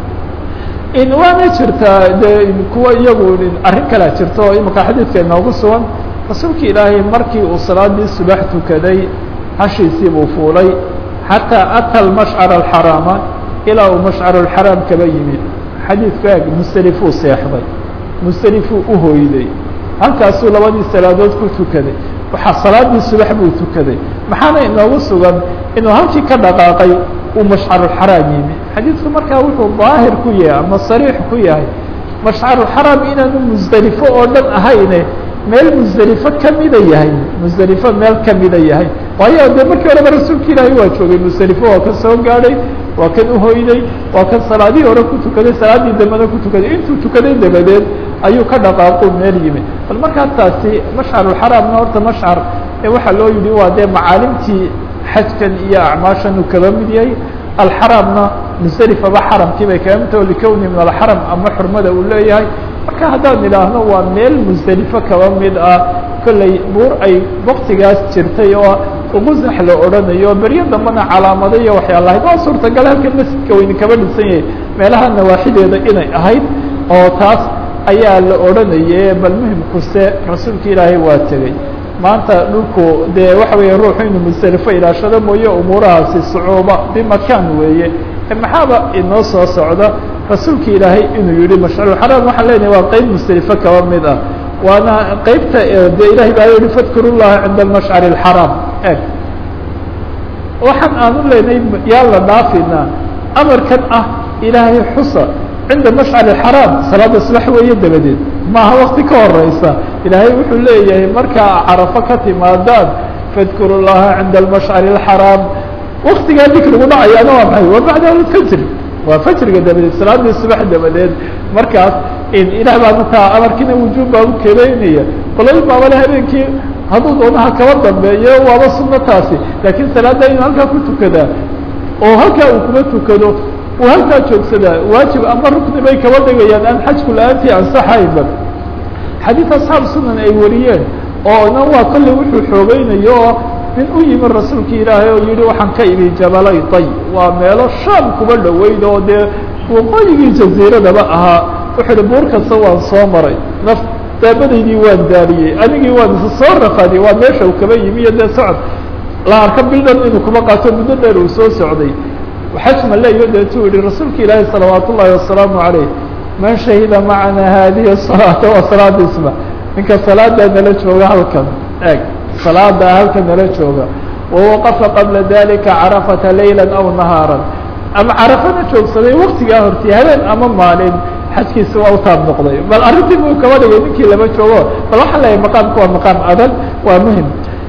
in waana jirtaa de kuwa iyagu arrin kalea jirto oo imika xadiidka inoogu sugan rasuulka ilaahay markii uu salaadii subax tukaday hashiisii buu fuulay xataa ata almashcar alxaraama ilaa uu mashcar alxaraam kaba yimid xadiidku eeg musdelifuu seexday musdelifuu u hoyday halkaasuu labadii salaadood ku tukaday waxaa salaadii subax buu tukaday maxaana inoogu sugan inuu halkii ka dhaqaaqay uu mashcarulxaraam yimi xadiidku markaa wuxuu daahir ku yahay ama sariix ku yahay mashcarulxaraam inaanu musdelifo oo dhan ahayne meel musdelifo kamida yahay musdelifo meel kamida yahay waayo dee markii horeba rasuulka ilaahay waa joogay musdelifo waa kan soo gaadhay waa kan uhoyday waa kan salaadihii hore ku tukaday salaaddii dambena ku tukaday intuu tukaday dabadeed ayuu ka dhaqaaqu meel yimi bal markaa taasi mashcarulxaraamna horta mashcar waxaa loo yidhi waa dee macaalimtii xajkan iyo acmaashan uu kaba mid yahay alxaramna musdelifaba xaramkii bay kaga mid taho likowni min alxaram ama xurmada uu leeyahay marka haddaan idhaahno waa meel musdelifo kaba mid ah kolley buur ay waktigaas jirtay oo ugusax la odhanayo beryo dambena calaamado iyo waxyaalahayd waa suurtagal halkan masjidka weyne kaba dhisan yahay meelaha nawaaxideeda inay ahayd oo taas ayaa la odhanaye bal muhimkuse rasuulka ilaahay waa tegey maanta dhulku dee waxa weeye ruuxu inuu musdelifo ilaashado mooye umuurahaasi sucuuba bimakaan weeye maxaaba inoo soo socda rasuulka ilaahay inuu yihi mashcarulxaraam waxaan leenahay waa qeyb musdelifo kaba mid ah waana qeybta dee ilahay baa yihi fadkuru llaha cinda almashcari alxaraam eg waxaan aanu leynay yaa la dhaafina amarkan ah ilaahay xusa cinda mashcar xaraam salaada subax weeye dabadeed maaha wakti ka horeysa ilaahay wuxuu leeyahay markaa carafo ka timaadaan fadkuru llaha cinda almashcari اxaraam waktigaa dikrigu dhacayaana waa maxay waa bacda alfajr waa fajriga dabadeed salaadii subax dabadeed markaas ilaah baa mataa amarkiina wujuub baa u keeneynaya qolay baabale habeenkii hadduu doonaha kaba dambeeyo waaba sunno taasi laakiin salaada inuu halkaa ku tukadaa oo halkaa uu kuma tukado uu halkaa joogsadaa waajib ama rukni bay kaba dhigayaan aan xajku la-aantii ansaxaynba xadiid asxaab sunan ay wariyeen oo na waa kolley wuxuu xoogeynayo oo nin u yimi rasuulki ilaahay oo yihi waxaan ka imi jabalay tay waa meelo shaam kuba dhoweyd oo dee waqooyigii jaziiradaba ahaa wuxuu ihi buur kasta waan soo maray naf daabadaydii waan daariyey anigii waan isa soo rafadiyey waa meesha uu kaba yimi iyo dee socod la arka bildhan inuu kuma qaato muddo dheer uu soo socday xaj ma leeyo deetuu yihi rasuulka ilaahi salawaat ullaahi wasalaamu calayh man shahida macana haadihi salaata waa salaadiisba ninka salaadaa nala jooga halkan eeg salaadaa halkan nala jooga wawaqafa qabla dalika carafata layla aw nahaara ama carafana joogsaday waktigaa hortii habeen ama maalin xajkiisa waa utaab noqday bal arrintii buu kaba dhigay ninkii lama joogo bal waxaan leeyahay maqaamka waa maqaam adag waa muhim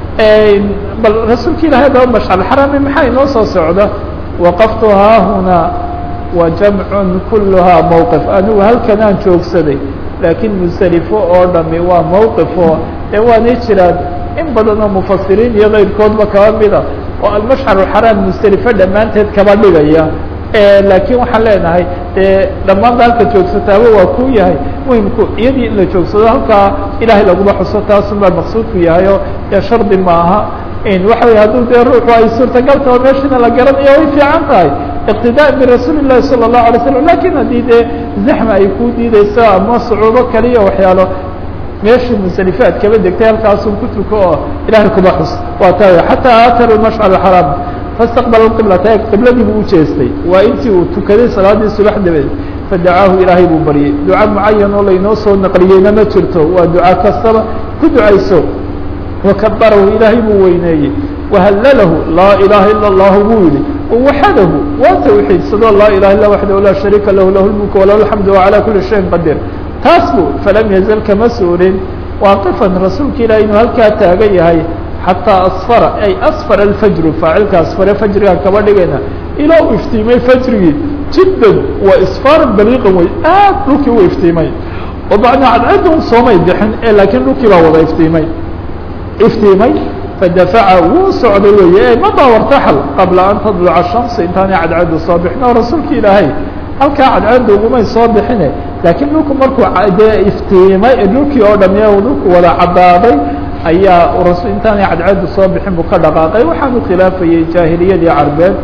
bal rasuulka ilahay daba mashcal xarami maxaa inoo soo socda waqaftu haahunaa wa jamcun kuluhaa mowqif anigu halkanaan joogsaday laakiin musalifo oo dhami waa mowqifo ee waanay jiraan in badan oo mufasiriin iyo keyrkoodba kaba mida oo almashcar xaraam musalifo dhammaanteed kaba dhigaya laakiin waxaan leenahay dee dhammaanta halka joogsataaba waa ku yahay muhimku iyadii in la joogsado halkaa ilaahay laguma xuso taasun baa maqsuudku yahay oo dee shardi maaha waxa wey hadduu dee ruuxu ay suurtagal taho meeshina la garanayo way fiican tahay iqtidaa birasuuli الlahi salى الlahu alay slam lakin haddii dee zaxma ay ku diideyso ama sucuubo kaliya waxyaalo meeshii musalifaad kaba degtay halkaasun ku tuko oo ilahay kuma xus waa taa xataa aataru mashcar xaraam fastaqbala qiblata qibladii buu ujeestay waa intii uu tukaday salaadii subax dabeed fadacaahu ilaahay buu baryay duca mucayan oo laynoo soo naqliyeyna ma jirto waa duca kastaba ku ducayso wakabarahu ilaahay buu weyneeyey wahallalahu laa ilaha ila اllahu buu yihi wawaxadahu waa tawxiidsado laa ilaha illa waxdahu laa shariika lahu lahu lmulku walahu alxamdu wacalaa kuli shayin qadir taas buu falam yazal kama suurin waaqifan rasuulka ilahi inuu halkaa taagan yahay xataa asfara ay asfara alfajru faacilka asfare fajrigaan kaba dhigayna ilaa uu iftiimay fajrigii jiddan waa isfaaran baliiqan wey aad dhulkii u iftiimay oo macnaa cadcadun soomay bixin ee laakiin dhulkii baa wada iftiimay iftiimay fadafaca wuu socday weeye madaa wartaxal qabla an tadluca shamsi intaanay cadcaddu soo bixin oo rasuulka ilaahay halkaa cadcadda ugumay soo bixine laakiin dhulku markuu dee iftiimay dhulkii oo dham dhulku wada caddaaday ayaa rasul intaanay cadcaddu soo bixin buu ka dhaqaaqay waxaanu khilaafayey jaahiliyadii carbeed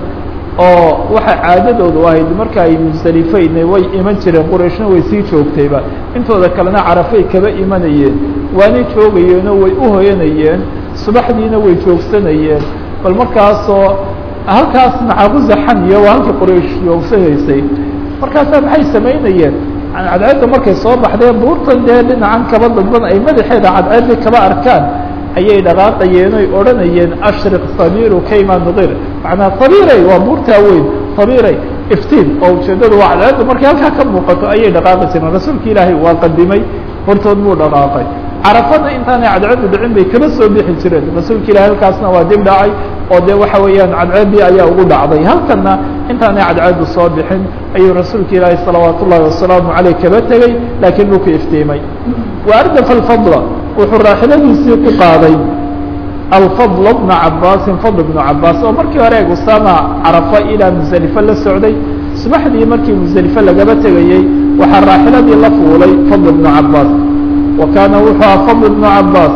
oo waxay caadadoodu ahayd marka ay musdalifeyn way iman jireen qurayshna way sii joogtayba intooda kalena carafay kaba imanayeen waanay joogayeenoo way u hoyanayeen subaxdiina way joogsanayeen bal markaasoo halkaas nacabuza xaniya waa halkii quraysh joogsanaysay markaasaa maxay samaynayeen cadceedda markay soo baxdeen buurtan dee dhinacan kaba dadban ay madaxeeda cadceeddii kaba arkaan ayay dhaqaaqayeen oy odhanayeen ashriq sabiru kayma nuqir macnaa sabiray waa buurtaa weyn sabiray iftiin oo ujeeddadu waa cadceedda markay halkaa ka muuqato ayay dhaqaaqi jireen rasuulka ilaahay waa qadimay hortood buu dhaqaaqay carafada intaanay cadceeddu dhicin bay kaba soo bixi jireen rasuulka ilahay halkaasna waa dib dhacay oo dee waxa weeyaan cadceeddii ayaa ugu dhacday halkanna intaanay cadceeddu soo bixin ayuu rasuulka ilaahay salawaat ullahi wasalaamu caleyh kaba tegey laakiin dhulku iftiimay wa ardafa alfadla wuxuu raaxiladiisii ku qaaday alfadl bna cabaasin fadl bnu cabaas oo markii hore eeg usaama carafa ilaa musdalifo la socday subaxdii markii musdalifo lagaba tegayey waxaa raaxiladii la fuulay fadl bnu cabaas wa kaana wuxuu aha fadl bnu cabaas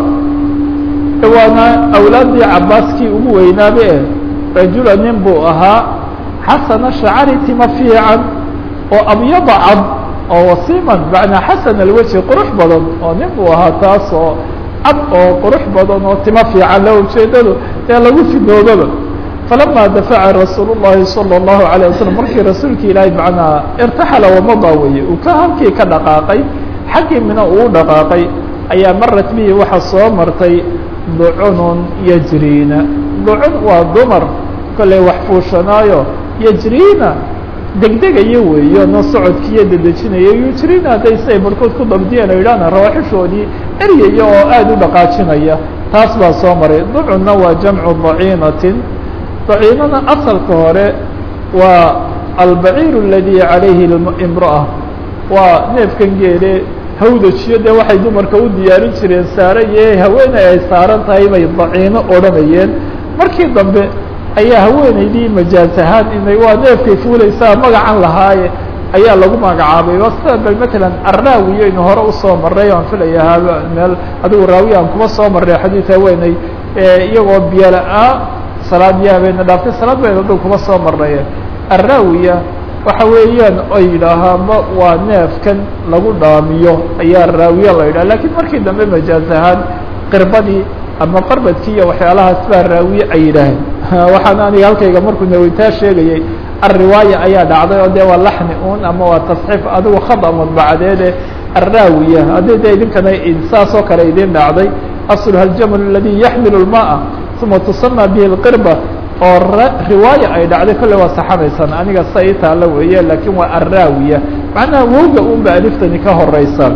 waana awlaaddii cabaaskii ugu weynaabe e rajula nin buu ahaa xasana shacari tima fiican oo abyada cad oo wasiiman macnaa xasan alweji qurux badan oo nin buu ahaa taas oo cad oo qurux badan oo tima fiican la ujeedadu ee lagu fidoobaba falama dafaca rasuul الlahi salى الlahu عalيه waslm markii rasuulki ilaahay macnaa irtaxala wamada weye uu ka halkii ka dhaqaaqay xaggii mina uu dhaqaaqay ayaa marat bihi waxa soo martay ducunun yajriina ducun waa dumar kolley wax fuushanaayo yajriina degdegayo weeyo no socodkiiyo dedejinayo yujriina hadday siay barhkood ku dabdiyeen o yidhahna rawaaxishoodii eryaya oo aada u dhaqaajinaya taas baa soo maray ducuna waa jamcu daciinatin daciinana asalka hore waa albaciir اladii calayhi imra'a waa neefkan geele hawdajiyo dee waxay dumarka u diyaarin jireen saaraye haweeney ay saaran tahay bay daciino odhanayeen markii dambe ayaa haweeneydii majaaz ahaan inay waa neefkay fuulaysaa magacan lahaaye ayaa lagu magacaabay sida bal matalan arraawiyo inu hore usoo maray aan filaya meel adigu raawiya aan kuma soo maray xadiid haweeney iyagoo biyola-aa salaad iyo habeena dhaaftay salaad bayna dul kuma soo marnay arraawiya waxa weeyaan ay yidhaahaanba waa neefkan lagu dhaamiyo ayaa raawiya la yidhaha lakiin markii dambe majaaz ahaan qirbadii ama qarbadkii iyo waxyaalahaas baa raawiye ay yidhaaheen waxaan aniga halkayga markuu naweytaa sheegayay alriwaaya ayaa dhacday oo dee waa laxni un ama waa tasxiif adigu khada madbacadeede arraawiya haddii de idinkana saas oo kale idin dhacday asluha aljamal aladi yaxmilu lmaaa uma tusama bihi lqirba oo riwaaya ay dhacday kolley waa saxanaysaan aniga sa ii taalla weeye laakiin waa arraawiya macnaha wowga un ba aliftani ka horeysa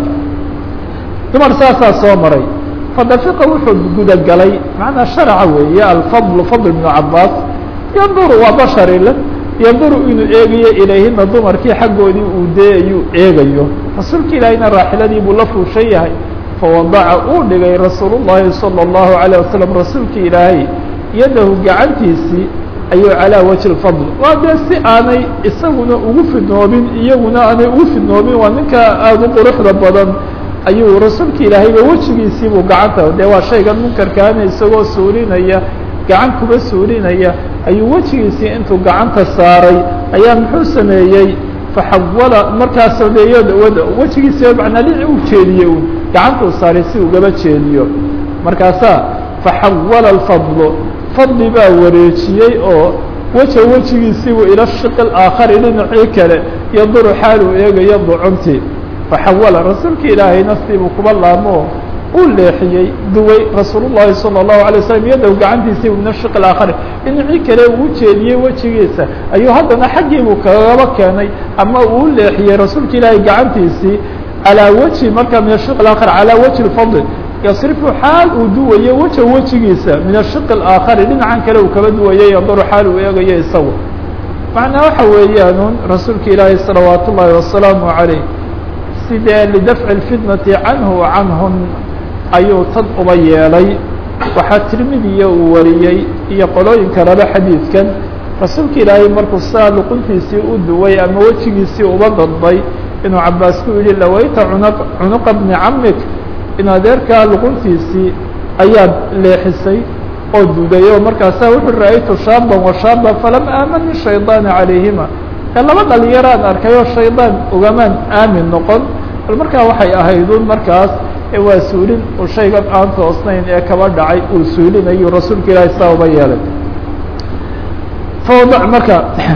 dumar saasaa soo maray fadafiqa wuxuu gudagalay macnaa sharca weeye alfadl fadl ibnu cabaas yanduru waa basharile yanduru inuu eegayo ilayhina dumarkii xaggoodii uu deeyuu eegayo rasuulka ilaahayna raaxiladii buu la fuushan yahay fawadaca uu dhigay rasuul llahi salى اllahu عalيه wasalam rasuulka ilaahay yadahu gacantiisii ayuu calaa wajhi lfadl waa dee si aanay isaguna ugu fidnoobin iyaguna aanay ugu fidnoobin waa ninka aada u quruxda badan ayuu rasuulka ilaahayba wejigiisiibuu gacanta dee waa shaygan munkarkaana isagoo suurinaya gacan kuba suurinaya ayuu wejigiisii intuu gacanta saaray ayaa muxuu sameeyey faxawala markaasoo dee wejigiisi manaa dhici u jeediye un gacantuu saaray si ugaba jeediyo markaasaa faxawala alfadlu fadli baa wareejiyey oo weja wejigiisiibuu ila shiqi aakhari dhinacii kale yaduru xaal uu eegayo ducuntii faxawala rasuulka ilaahayna siibuu kuba laamo uu leexiyey duway rasuul llahi salى الlahu alay waslm yadow gacantiisii min ashiq aakhari dhinacii kale uu jeediyey wejigiisa ayuu haddana xaggiibuu kagaba keenay ama uu leexiyey rasuulka ilaahay gacantiisii calaa wejhi markaa min ashiq aakhar calaa wajhi اfadl yasrifu xaal uu duwayo weja wejigiisa min ashiq اaakhari dhinacan kale uu kaba duwayay yanduru xaal uu eegayo isagu macnaa waxa weeyaanun rasuulka ilaahay salawaat ullaahi wasalaamu عalayh sidee lidafci اfitnati canhu canhum ayuu tan uba yeelay waxaa tirmidiya uu wariyey iyo qolooyinka raba xadiidkan rasuulka ilaahay markuu saa luquntiisii u duway ama wejigiisii uba dadbay inuu cabaas ku yihi lawayta cuna cunuqa bni camik in adeerkaa luquntiisii ayaad leexisay oo duday oo markaasaa wuxuu ra-aytu shaaban wa shaaban falam aamani shaydaana calayhima ee laba dhalinyaraan arkay oo shaydaan ugamaan aamin noqon bal markaa waxay ahaydun markaas waa suulin uu shaygan aan toosnayn ee kaba dhacay uu suulinayu rasuulka ilaahay saa uba yeelay fawdac marka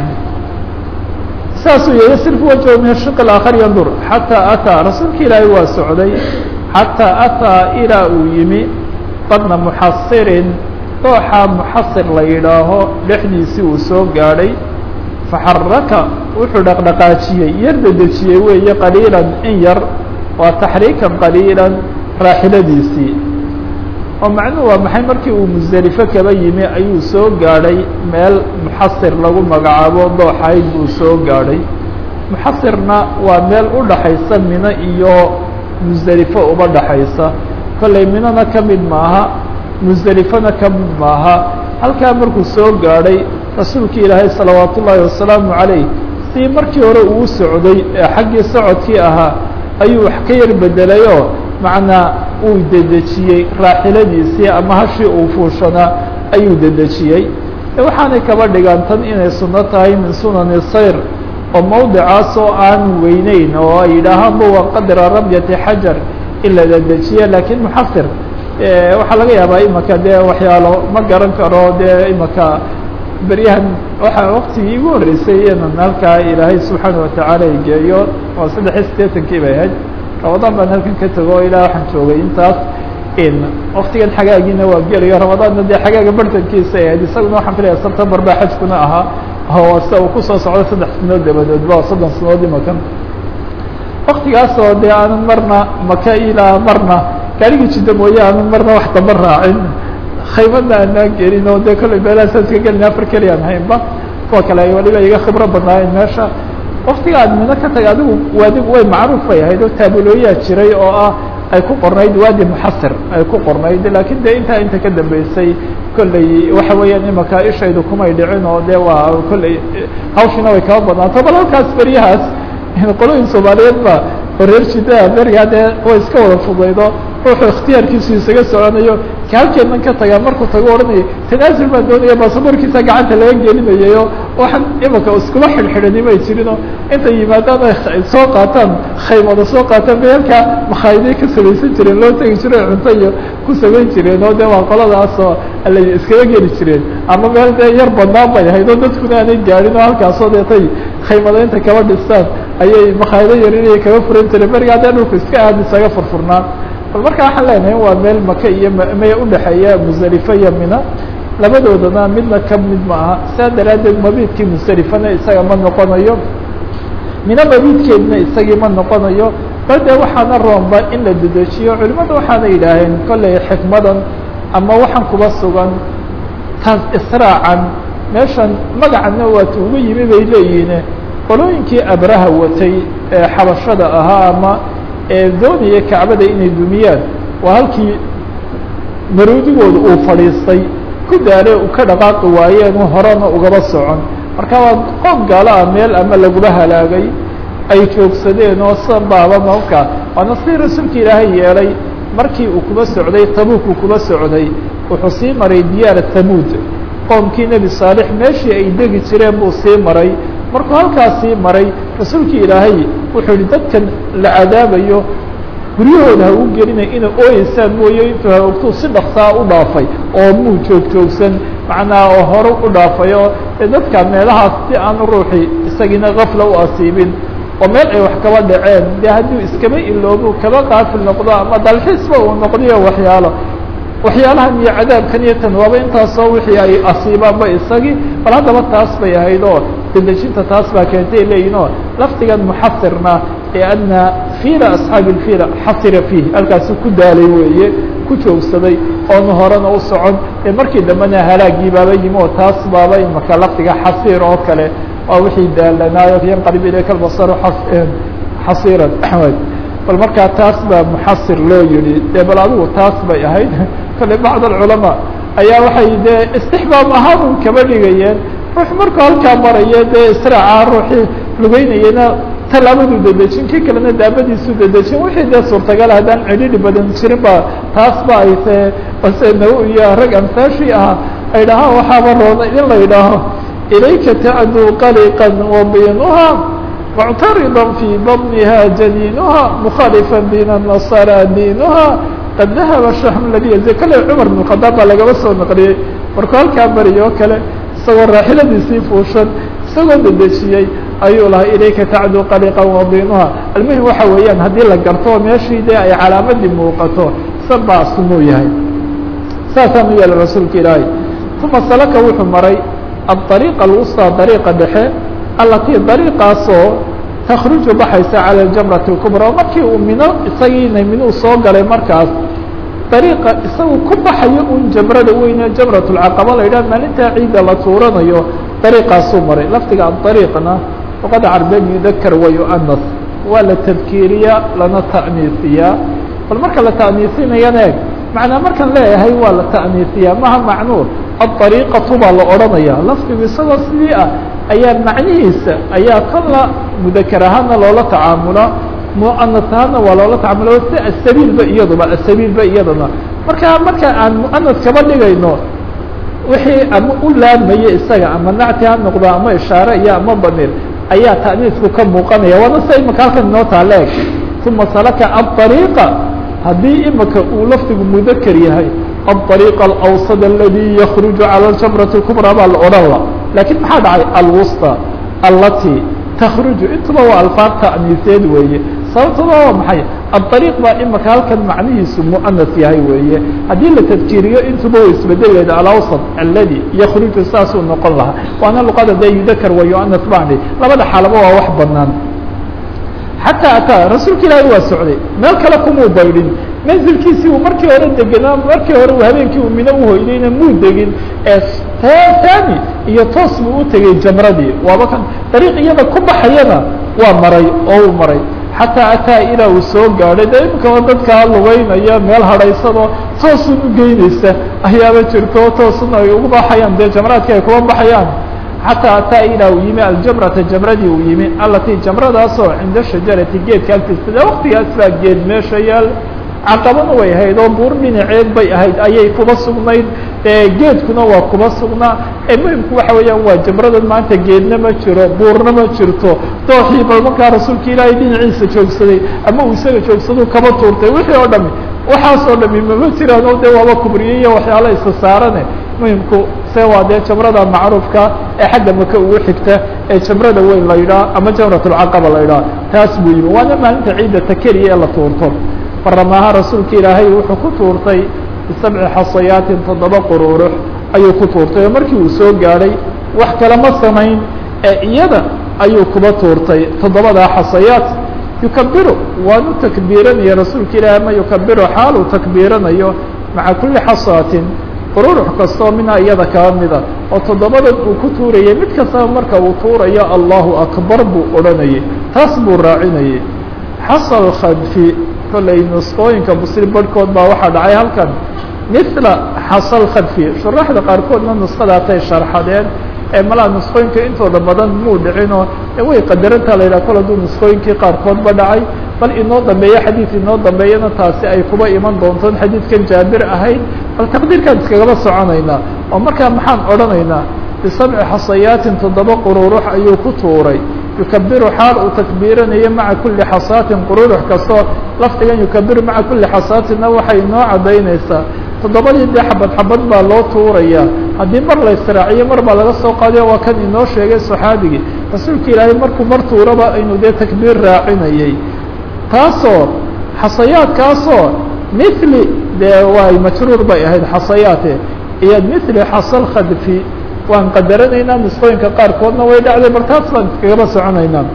saasuu yeeyay sirfu wajhu min ashiq aakhar yandur xataa ataa rasuulka ilaahay waa socday xataa ataa ilaa uu yimi badna muxasirin dooxa muxasir la yidhaaho dhexdiisii uu soo gaadhay faxaraka wuxuu dhaqdhaqaajiyey yar dedejiyey weeye qaliilan in yar waa taxriikan qaliilan raaxiladiisii oo macnuhu waa maxay markii uu musdelifo kaba yimi ayuu soo gaadhay meel muxasir lagu magacaabo dooxayd buu soo gaadhay muxasirna waa meel u dhaxaysa mino iyo musdelifo uba dhaxaysa kollay minona ka mid maaha musdelifona ka mid maaha halkaa markuu soo gaadhay rasuulka ilaahay salawaat ullaahi wasalaamu calayh sii markii hore uu socday ee xaggii socodkii ahaa ayuu wax ka yar bedelayoo macnaa uu dedejiyey raaxiladiisii ama hashii uu fuushanaa ayuu dedejiyey waxaanay kaba dhigaan tan inay sunno tahay min sunani sayr oo mawdicaas oo aan weyneyn oo ay yidhaahaanba waa qadra rabyati xajar in la dedejiye laakiin muxasir waxaa laga yaabaa imaka dee waxyaalo ma garan karo dee imaka beryahan waxaa waktigii igu horreysay inan halkaa ilaahay subxaana watacaala geeyo oo saddex iyo siddeetankii bay ahayd rabadaan baan halkan ka tego o ilaa waxaan joogay intaas waktigan xagaagiina waa gelayo ramadaanna dee xagaaga bartankiisa ahayd isaguna waxaan filaya september baa xajkuna ahaa oo se uu kusoo socdo saddex sanood dabadeed ba soddon sanood imakan waktigaasoo dee aanan marna maka ilaa marna gaarigii jidda mooye aanan marna wax damba raacin khaymadna aanaan gelin oo dee kollay meelahaasaska gelin afar keliya aan haynba kuwa kale ay waliba iga khibro badnaayeen meesha waktiga aad mino ka taga adigu waadi way macruuf bay ahayd oo taabulooyaa jiray oo ah ay ku qornayd waadi muxasir ay ku qornayd lakin de intaa inta ka dambeysay kolley waxa weeyaan imaka ishaydu kumay dhicin oo de waa kolley hawshina way kaba badnaato bal halkaas beryahaas qolooyin soomaaliyeed ba oo reer jidaa berigaa dee way iska wada fudaydo ruuxuu ikhtiyaarkiisu isaga soconayo ka halkeednan ka tagaa markuu tago odhanayo tanaasul baan doonaya baasaboorkiisa gacanta laga gelinayayo waxaan imaka iskuma xidhxidhani may jirinoo intay yimaadaan ay soo qaataan khaymada soo qaataan bay halkaa makhaayadey ka samaysan jireen loo tegi jiro cunto iyo ku samayn jireen oo de waa qoladaasoo ala iskaga geli jireen ama meel dee yar badnaan bay ahayd oo dadkuna aanay gaadhin oo halkaasoo deetay khaymada inta kaba dhistaan ayay makhaayado yarinaya kaga furan jireen berigaa dee dhulku iska aad isaga furfurnaan bal marka waxaan leenahay waa meel maka iyo maya udhexeeya musdalifa iyo mina labadoodana midna ka mid ma aha saa daraaddeed mabiidkii musdelifana isaga ma noqonayo mina mabiidkeedna isagii ma noqonayo bal dee waxaana roomba in la dedejiyo culimada waxaana yidhaaheen kollay xikmadan ama waxaan kuba sugan taas israacan meeshan magacana waata ugu yimi bay leeyihiin qolooyinkii abraha watay ee xabashada ahaa ama ee doonaya kacbada inay dumiyaan waa halkii maruudigooda uu fadhiistay ku daale u ka dhaqaaqi waayeen horena ugaba socon marka waa qoom gaalo ah meel ama laguma halaagay ay joogsadeen oo sanbaaba marka waana si rasuulka ilaahay yeelay markii uu kuba socday tabuuk uu kuba socday wuxuu sii maray diyaara tamuud qoomkii nebi saalix meeshii ay degi jireen buu sii maray markuu halkaas sii maray rasuulkii ilaahay wuxuu yihi dadkan la cadaabayo guryahooda ha u gelinay inay ooyeysaan mooye intuu haogtuu si dhaksaa u dhaafay oo muu joog joogsan macnaa oo hore u dhaafay oo dee dadka meelahaas si aanu ruuxii isagiina kafla u asiibin oo meel ay wax kaba dhaceen dee hadduu iskaba iloobu kaba qaafil noqdo ama dalxiisba uu noqdiyo waxyaalo waxyaalahan iyo cadaabkan iyo tan waaba intaasoo wixii ay asiibaanba isagii bal haddaba taas bay ahayd oo dedejinta taas baa keentay leeyihin oo lafdigan muxasirna ee adna fiila asxaabi ilfiila xasira fiih halkaasi ku daalay weeye ku joogsaday oonu horena u socon ee markii dambena halaagii baaba yimi oo taas baaba imaka lafdiga xasiir oo kale waa wixii daalanaayo yanqalib ilayka albasaru xasiiran bal markaa taas baa muxasir loo yihi dee bal adigu taas bay ahayd kale bacd alculamaa ayaa waxay dee istixbaab ahaan un kaba dhigayeen ruux markuu halkaa maraya dee israaca ruuxii lugeynayana tallaabaduu dedejin kii kalena daabadiisuu dedejin wixii dee suurtagal haddaan cidhidhi badan jirin ba taas ba ay tee base naw iyo rag amsaashii ahaa ay dhahaan waxaaba roona in la yidhaaho ilayka tacduu qaliqan wabiinuha muctarida fii badniha janiinuha mukhalifا dina nasara diinuha qad dahaba shahm ladi yazi kale cumar bn khadaab baa lagaba soo naqliyey markuu halkaa bariyo o kale isagoo raaxiladiisii fuushan isagoo dedejiyey ayuu lahaa ilayka tacduu qaliqan wadiinuha almuhim waxa weeyaan haddii la garto meeshii dee ay calaamadii muuqato sabaa sumuu yahay saasaa mu yeela rasuulka ilaahay uma salaka wuxuu maray aariiqa alwusطى dariiqa dhexe alatii dariiqaasoo takruju baxaysa calى jamrati اkubra oo markii uu mino isagiina minuu soo galay markaas dariiqa isagu ku baxayo un jamrada weyne jamrat اlcaqaba la yidhah maalintaa ciidda la tuuranayo dariiqaasuu maray lafdiga adariiqna luqada carbeed yudakar wa yuanas waa la tadkiiriyaa lana ta'niisiyaa bal marka la ta'niisinayana eeg macnaa markaan leeyahay waa la ta'niisiyaa maha macnuu aariiqatu baa la odhanaya lafdigu isagoo sidii ah ayaa macnihiisa ayaa kan la mudakar ahaana loola tacaamula muanas ahaana waa loola tacaamula si asabiilba iyaduba asabiilba iyadana marka marka aan muanas kaba dhigayno wixii ama u laabmaya isaga ama nacti ha noqdo ama ishaare iyo ama bamir ayaa ta'niisku ka muuqanaya waana sa imaka halkan inoo taaleeg uma salaka aariiqa haddii imaka uu lafdigu mudakar yahay الطريق الأوسط الذي يخرج على الجمرة الكبرى baa la odhan la lakiن maxaa dhacay alwسطى التي تkرج intaba waa alفاad تأنiiseed weeye sababtuna waa maxay aariiq baa imaka halkan macnihiisu muanas yahay weeye haddii la tadkiiriyo intuba wa isbedeleyda alawsat aladi yakruju saasuu noqon lahaa waana luqada dee yudakar wa yuanas bani labada xaalaba waa wax banaan xataa ataa rasuulka ilaahi waa socday meel kale kumuu baydhin manzilkiisii uu markii hore degenaa markii hore uu habeenkii uu mino uhoydayna muu degin ee taani iyo toos buu u tegey jamradii waaba kan dariiq iyada ku baxayana waa maray oo uu maray xataa ataa ilaa uu soo gaadhay de imika dadkaa lugeynaya meel hadhaysanoo toosun u geynaysa ayaaba jirto toosun ay ugu baxayaan dee jamraadka ay kuga baxayaan xataa ataa ilaa uu yimi aljamrata jamradii uu yimi alatii jamradaasoo cinda shajarati geedka agtiisa de waktigaas baa geed meesha yaal caqabana way ahayd oo buur dhinaceed bay ahayd ayay kuba sugnayd geedkuna waa kuba sugnaa ee muhimku waxa weeyaan waa jamradan maanta geedna ma jiro buurna ma jirto dooxii bal markaa rasuulka ilaahay dhinaciisa joogsaday ama uu isaga joogsado kaba tuurtay wixii oo dhami waxaas oo dhami mama jiraan oo dee waaba kubriye iyo waxyaala isa saarane muhimku se waa dee jamrada macruufka ee xagga maka ugu xigta ee jamrada weyn la yidhaah ama jamratulcaqaba la yidhaah taas buu yimi waana maalinta ciidda takeriya ee la tuurto faramaha rasuulka ilaahay wuxuu ku tuurtay bisabci xasayaatin toddoba quruurux ayuu ku tuurtay oo markii uu soo gaadhay wax kale ma samayn ee iyada ayuu kuba tuurtay toddobadaa xasayaat yukabiru waanu takbiiranaya rasuulka ilaahay ama yukabiru xaal uu takbiiranayo maca kuli xasaatin quruurux kastoo minha iyada kaba mida oo toddobadan uu ku tuurayay mid kastaba marka uu tuurayo allahu akbar buu odhanayay taas buu raacinayay xasal khadfi kolley nusqooyinka muslim barhkood baa waxaa dhacay halkan mila xasal khadfi shuraxda qaarkoodna nuskhadaasay sharxadeen ee malaa nusqooyinka intooda badan muu dhicinoo way qadarantaa la yidhaha kol hadduu nusqooyinkii qaarkoodba dhacay bal inoo dambeeyo xadiid inoo dambeeyana taasi ay kuba iman doontoon xadiidkan jaabir ahayd bal taqdiirkaan iskagaba soconaynaa oo markaa maxaan odhanaynaa bisabci xasayaatin toddoba quruurux ayuu ku tuuray yukabiru xaal uu takbiiranayo maca kuli xasaatin quruurux kastoo lafdigan yukabiru maca kuli xasaatinna waxay noo caddaynaysaa toddobadii dee xabad xabad baa loo tuurayaa haddii mar la israaciyo mar baa laga soo qaadayo waa kan inoo sheegay saxaabigii rasuulka ilaahay markuu mar tuuraba inuu dee takbiir raacinayay taasoo xasayaadkaasoo mili dee waay majruur bay ahayd xasayaate iyo mili xasal khadfi waan qadaranaynaa nusqooyinka qaarkoodna way dhacday bal taas baan iskagaba soconaynaa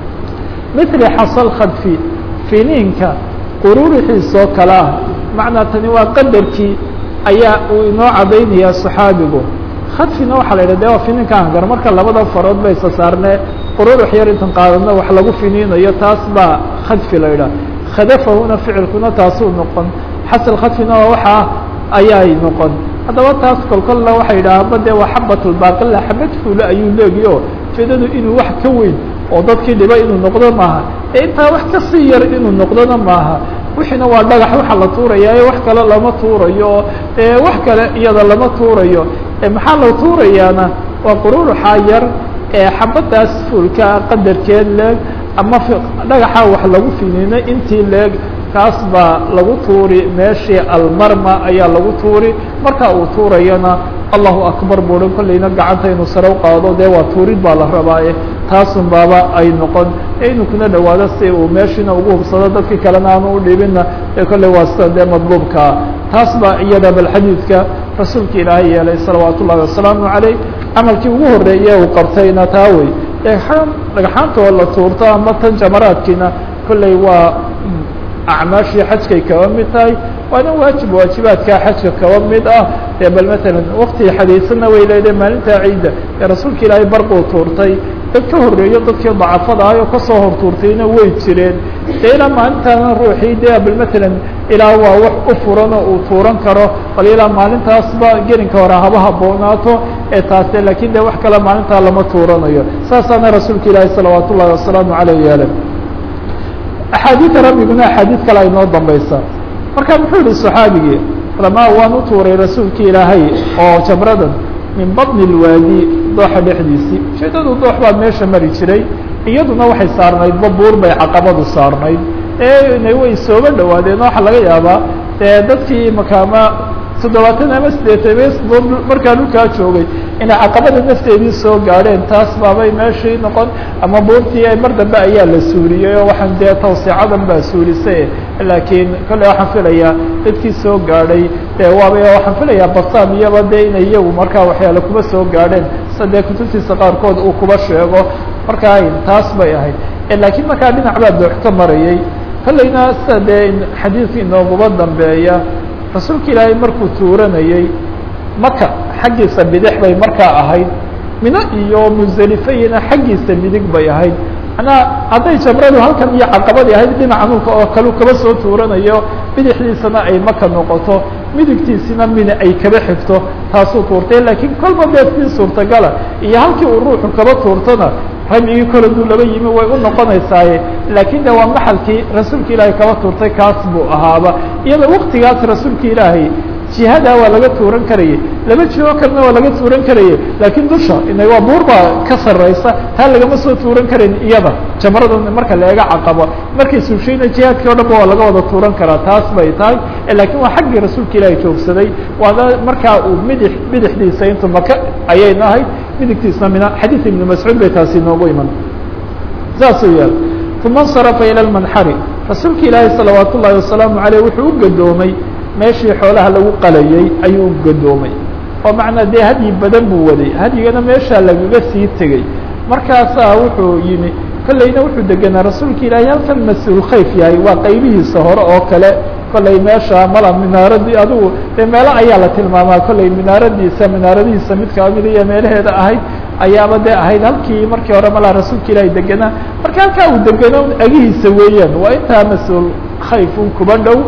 mili xasal khadfi finiinka quruurixiisoo kale ah macnaa tani waa qadarkii ayaa uu inoo cadaynayaa saxaabigu khadfina waxaa la yidhah de waa finiinka hangar marka labada farood ba isa saarnee quruurux yar intan qaadadna wax lagu finiinayo taas baa khadfi la yidhah khadafahuna ficilkuna taasuu noqon xasal khadfina waa waxaa ayaay noqon haddaba taas kolkolla waxay yidhaahaba de waa xabatulbaaqila xabad fuule ayuu leegi o ujeedadu inuu wax ka weyn oo dadkii dhiba inuu noqdo maaha ee intaa wax kasii yar inuu noqdona maaha wixiina waa dhagax waxa la tuuraya ee wax kale lama tuurayo ee wax kale iyada lama tuurayo maxaa la tuurayaana waa qururuxaa yar ee xabadaas fuulka qadarkeed leeg ama dhagaxa wax lagu finiino intii leeg kaas baa lagu tuuri meeshii almarma ayaa lagu tuuri marka uu tuurayana allahu akbar buuhan kollayna gacanta inuu sare u qaado dee waa tuurid baa la rabaaye taasun baaba ay noqon inuu kuna dhawaado si uu meeshiina ugu hubsado dadkii kalena aanu u dhibinna ee kolley waa sida dee madluubkaa taas baa iyada bal xadiidka rasuulka ilaahay yeelay salawaat ullahi wasalaamu calayh camalkii ugu horreeye uu qabtayna taa wey dhagxaan dhagxaantoo la tuurto ama tan jamaraadkiina kolley waa acmaashii xajkay kaba mid tahay waana waajib waajibaadkaa xajka kaba mid ah ee bal matalan waktii xadiisanna way leedahay maalintaa ciidda ee rasuulka ilaahay barquu tuurtay dad ka horreeyo dadkii dacafada ah oo kasoo hor tuurtayna way jireen dee ilaa maalintaana ruuxii dee bal matalan ilaa waa wax u furanoo uu tuuran karo bal ilaa maalintaasba gelinka hore haba haboonaato ee taase lakin de wax kale maalintaa lama tuuranayo saasaana rasuulka ilaahay salawaat ullahi wasalaamu caleyh yeele axaadiida rabbiguna axaadiid kale ay noo dambaysa marka muxuu yihi صaxaabigii ramaa waan u tuuray rasuulka ilaahay oo jamradan min baطni اlwaadi dooxa dhexdiisii ujeedadu doox baa meesha mari jiray iyaduna waxay saarnayd babuur bay caqabadu saarnayd ee way sooga dhawaadeen waxaa laga yaabaa dee dadkii makaama toddobaatan ama siddeetan markaa dhulkaa joogay inay caqabada nafteedii soo gaadheen taas baabay meeshii noqon ama buurtii mar dambe ayaa la suuriyey oo waxaan dee tawsiicadan baa suurisay laakiin kolley waxaan filayaa dadkii soo gaadhay dee waaba waxaan filayaa basaan iyaba dee inay iyagu markaa waxyaale kuba soo gaadheen sida dee kutubtiisa qaarkood uu kuba sheego markaa taas bay ahayd laakiin markaa dhinac baa doox ka marayay kolleyna sida dee xadiidka inooguba dambeeya rasuulka ilaahay markuu tuuranayey maka xaggiisa bidix bay markaa ahayd mino iyo muselifeyina xaggiisa midig bay ahayd manaa hadday jamradu halkan iyo caqabadii ahayd dhinaca nulka oo kalu kaba soo tuuranayo bidixdiisana ay maka noqoto midigtiisina mina ay kaba xigto taasuu tuurtay laakiin kolba beedkii suurtagala iyo halkii uu ruuxu kaba tuurtona ramyigii kole duu laba yimi way u noqonaysaaye laakiin de waa maxalkii rasuulka ilaahay kaba tuurtay kaas buu ahaaba iyadoo waktigaas rasuulka ilaahay jihadaa waa laga tuuran karayay laba jiho kalena waa laga tuuran karayay laakiin dusha ina waa buur baa ka sarraysa taa lagama soo tuuran karayn iyada jamrada marka laega caqabo markay suushayna jihaadkii o dhan ba waa laga wada tuuran karaa taas bay tahay laakiin waa xaggii rasuulka ilaahay joogsaday waana markaa uu midix bidixdiisa intu maka ayayna ahayd midigtiisna mina xadiid ibnu mascuud bay taasi noogu iman saasuu yaal uma اnsarafa ilى lmanxari rasuulka ilaahay salawaat ullahi wasalaamu aleyh wuxuu u gadoomay meeshii xoolaha lagu qalayey ayuu gadoomay oo macnaa dee hadyi badan buu waday hadyigana meeshaa lagaga sii tegey markaasaa wuxuu yimi kolleyna wuxuu degenaa rasuulka ilaahay halkan mas-uul khayf yahay waa qaybihiisa hore oo kale kolley meesha mala minaaradii adigu dee meelo ayaa la tilmaamaa kolley minaaradiisa minaaradihiisa mid kamid iyo meelaheeda ahayd ayaaba dee ahayd halkii markii hore malaa rasuulka ilaahay degenaa marka halkaa uu degeno agihiisa weeyaan waa intaa mas-uul khayf un kuba dhow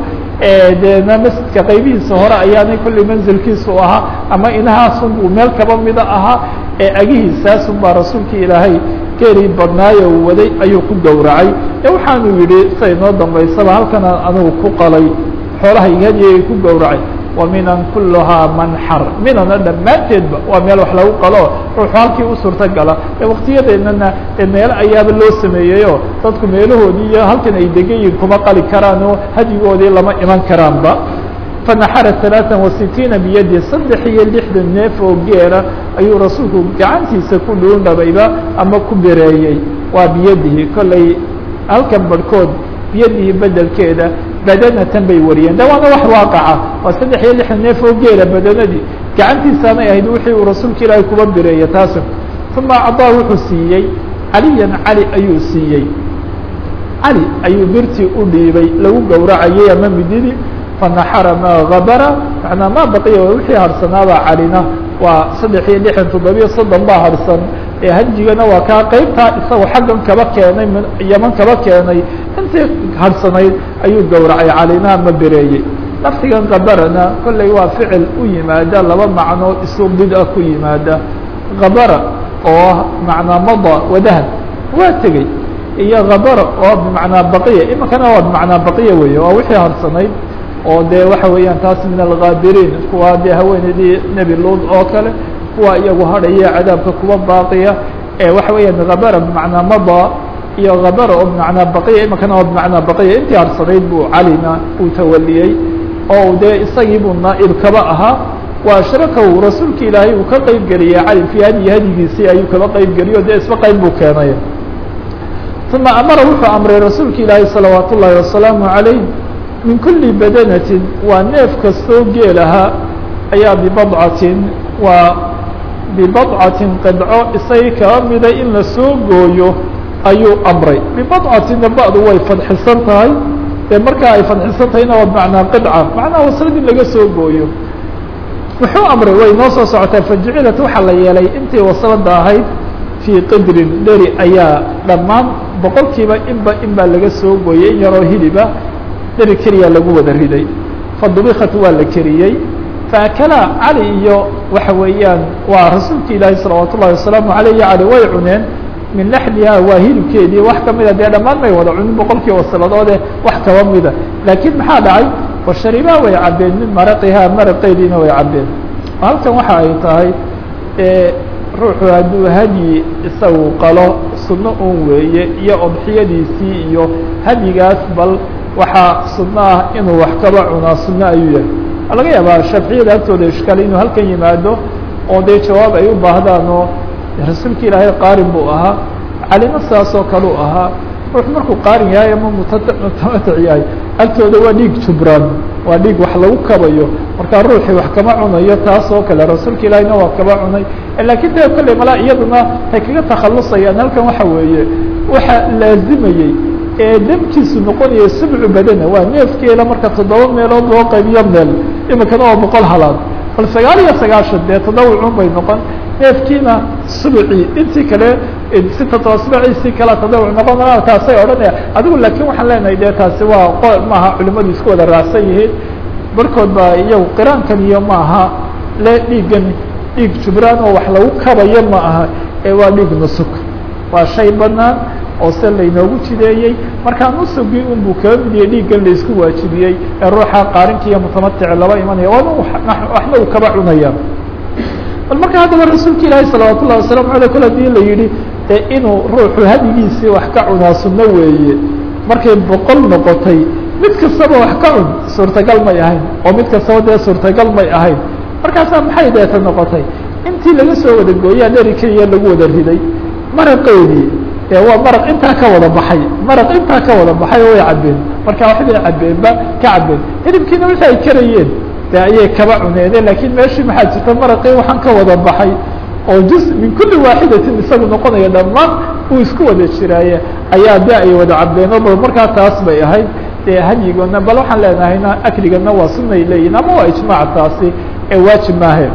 deena masjidka qaybihiisa hore ayaanay kolley manzilkiisu ahaa ama inahaasun buu meel kaba mida ahaa ee agihiisaasun baa rasuulka ilaahay geeri badnaayo uu waday ayuu ku gowracay ee waxaanu yidhi siday noo dambaysaba halkana anugu ku qalay xoolahayga hadyigay ku gowracay wa minan kuluhaa manxar minana dhammaanteedba waa meel wax lagu qalo ruuxu halkii u suurta gala ee waktiyadeennana ee meelo ayaaba loo sameeyeyoo dadku meelahoodii iyo halkan ay degan yihin kuma qali karaan oo hadyigoodii lama iman karaanba fanaxara ثaلaaثan وasitiina biyadi saddex iyo lixdan neef oo geela ayuu rasuulku gacantiisa ku dhuundhabayba ama ku bereeyey waa biyadihi kolley halkan barhkood biyadihi bedelkeeda badanatan bay wariyeen de waana wax waaqaca waa saddex iyo lixdan neef oo geela badanadii gacantiisaanay ahayd wixii uu rasuulka ilaahay kuba bireeya taasi uma acdaa wuxuu siiyey caliyan cali ayuu siiyey cali ayuu birtii u dhiibay lagu gowracayay ama mididii fanaxara maa habara manaa maa baqiya wixii harsanaabaa calina waa saddex iyo lixdan toddobiyo soddon baa harsan ee hajigana waa kaa qeybtaa isagoo xaggan kaba keenay yaman kaba keenay intii harsanayd ayuu gowracay calina ama bereeyey laftigan kabarana kolley waa ficil u yimaada laba macnoo isu bid a ku yimaada kabara oo macnaa mada wadahan waa tegey iyo kabara oo bimacnaa baqiya iminkana waa bimacnaa baqiya weeye waa wixii harsanayd oo de waxa weeyaan taas min algaabiriin kuwa dee haweeneydii nebi luud oo kale kuwa iyagu hadhaya cadaabka kuwa baaqiya ee waxa weeyaan kabara bimacnaa mada iyo kabara oo bimacnaa baqiya iminkana oo bimacnaa baqiya intii harsanayd buu calina uu tawaliyey oo dee isagii buu naaib kaba ahaa wa ashrakahu rasuulka ilaahay uu ka qeyb geliyey cali fii hadyi hadyigiisii ayuu kaba qeyb geliyo de isba qeyb buu keenay uma amara wuxuu amray rasuulka ilaahay salawaat ullaahi wasalaamu عalayh min kuli badanatin waa neef kastoo geel ahaa ayaa bibadcatin waa bibadcatin qidco isagii kaba mida in la soo gooyo ayuu amray bibadcatina ba'du way fadxisan tahay dee markaa ay fadxisan tahayna waa bimacnaa qidca macnaha waslad in laga soo gooyo muxuu amray way noo soo socotaa fajucilat waxaa la yeelay intii waslada ahayd fii qidrin dheri ayaa dhammaan boqolkiiba inba in baa laga soo gooyey in yaroo hiliba dheri keliya lagu wada riday fadubikat waa la keriyey faakala cali iyo waxa weeyaan waa rasuulka ilaahi salawaat ullahi wasalaamu aleyh iyo cali way cuneen min laxmiha waa hilibkeedii wax kamida dee dhammaan may wada cunin boqolkii wasaladoode wax kaba mida laakiin maxaa dhacay washaribaa way cabeen min maraqihaa maraqeediina way cabeen halkan waxa ay tahay ruuxu hadduu hadyi isagu qalo sunno un weeye iyo odxiyadiisii iyo hadyigaas bal waxaa sunno ah inuu wax kaba cunaa sunno ayuu yahay waa laga yaabaa shaaficiyada agtooda ishkale inuu halkan yimaado oo dee jawaab ay u baahdaan oo rasuulka ilaahay qaarin buu ahaa calina saasoo kale u ahaa ruux markuu qaarin yahay ama mutamatic yahay agtooda waa dhiig jubraan waa dhiig wax lagu kabayo markaa ruuxii wax kama cunayo taas oo kale rasuulka ilaahiyna waa kama cunay lakiin dee kolley malaa iyaduna ay kaga takhalusayaan halkan waxa weeye waxa laazimayey ee demkiisu noqonaya subcu badana waa neefkeela marka toddoba meelood loo qaybiyo meel imikana waa boqol halaad bal sagaal iyo sagaashan dee tadawucun bay noqon neefkiina subcii intii kale sitata asbaciisii kala tadawuc noqon taasay odhanaya adigu laakiin waxaan leenahay dee taasi waa maaha culimadu isku wada raacsan yihiin barkood baa iyagu qiraankan iyo maaha le dhiiggan dhiig jubraan oo wax lagu kabayo ma aha ee waa dhiig nusug waa shay banaan oo se laynoogu jideeyey markaa nusugii unbuu kaga mid yahay dhiiggan laisku waajibiyey ee ruuxa qaarinka iyo mutamatici laba imanaya waana waxna uu kaba cunaya bal marka haddaba rasuulka ilaahi salawaat ullahi wasalaamu alay kol hadii la yihi ee inuu ruuxu hadigiisii wax ka cunaa sunno weeye markay boqol noqotay mid kastaba wax ka cun suurtagal may ahayn oo mid kastaba dee suurtagal may ahayn markaasaa maxay deeta noqotay intii laga soo wada gooyaa dheri keliya lagu wada riday maraqeedii ee waa maraq intaa ka wada baxay maraq intaa ka wada baxay oo way cabbeen marka waxbay cabbeenba ka cabbeen hilibkiina wixii ay karayeen de ayay kaba cuneedeen lakiin meeshii maxaa jirta maraqii waxaan ka wada baxay oo juz min kuli waaxidatin isagu noqonaya dhammaan uu isku wada jiraaye ayaa de ay wada cabbeen bal markaa taas bay ahayd dee hadyigona bal waxaan leenahayna akligana waa sunay leeyihin ama waa ijmaac taasi ee waajib maahe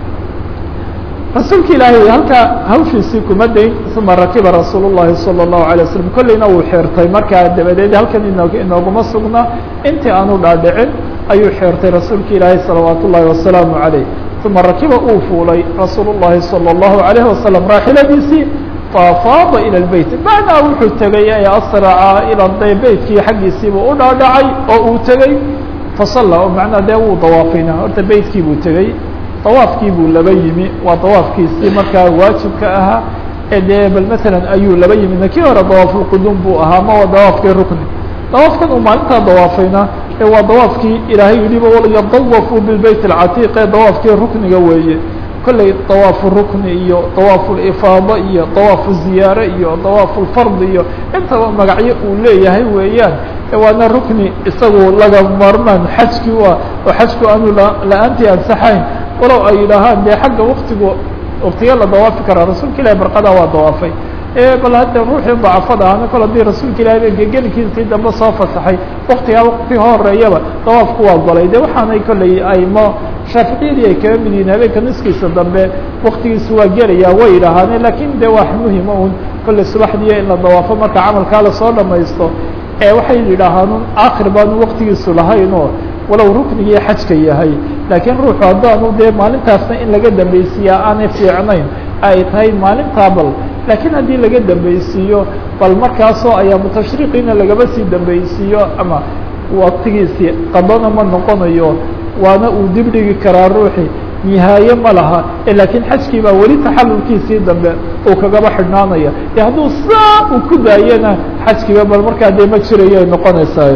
rasuulka ilaahay halkaa hawshiisii kuma dayn uma rakiba rasuul الlahi salى الlahu عalيه waslm kolleyna uu xeertay markaa dabadeed halkan ino inooguma sugna intii aanu dhaadhicin ayuu xeertay rasuulka ilaahay salawaat ullahi wasalaamu عaleyh uma rakiba uu fuulay rasuul الlahi salى الlahu عalيه wasalam raaxiladiisii faafaada ilى اbeyt macnaa wuxuu tegay ee asraca ila de beytkii xaggiisiiba u dhaadhacay oo uu tegey fasala oo macnaa dee wuu dawaafayna horta beytkii buu tegey dawaafkii buu laba yimi waa dawaafkiisii markaa waajibka ahaa ee dee bal masalan ayuu laba yimi kii hore dawaafulqudum buu ahaa ma waa dawaafkii rukni dawaafkan uu maalintaa dawaafayna ee waa dawaafkii ilaahay yihiba yadawafuu bilbeyt alcatiiq ee dawaafkii rukniga weeye kolley dawaafu rukni iyo dawaafulifaada iyo dawaafu ziyaare iyo dawaafulfard iyo intaba magacyo uu leeyahay weeyaan waana rukni isagu laga maarmaan xajkii u ah oo xajku aanu la-aantii ansaxayn walow ay yidhaahaan dee xagga waktigu waktiga la dawaafi karaa rasuulka ilahi barqadaa waa dawaafay bal hadda ruuxii dacafada ahna kol hadii rasuulka ilahi gegelinkiisii dambe soo fasaxay waktigaa wakti horeeyaba dawaafku waa golay de waxaanay kolley aymo shaaficiyadii ay kaga mid yihiin habeenka nuskiisa dambe waktigiisu waa gelaya way yidhaahaane lakin de wax muhima un kolley subaxdiiyo in la dawaafo marka camalkaa lasoo dhamaysto ee waxay yidhaahaan akhir baanu waktigiisu lahayn oo walow ruknigii xajka yahay laakiin ruuxu haddaanu dee maalintaasna in laga dambeysiiyaa aanay fiicnayn ay tahay maalintaa bal laakiin haddii laga dambeysiiyo bal markaasoo ayaa mutashriqiina lagaba sii dambeysiiyo ama waktigiisii qadana ma noqonayo waana uu dib dhigi karaa ruuxi nihaaye ma laha laakiin xajkii baa weli taxalulkiisii dambe uu kagaba xidhnaanaya e hadduu saa uu ku daayena xajkiiba bal markaa dee ma jirayo ay noqonaysaa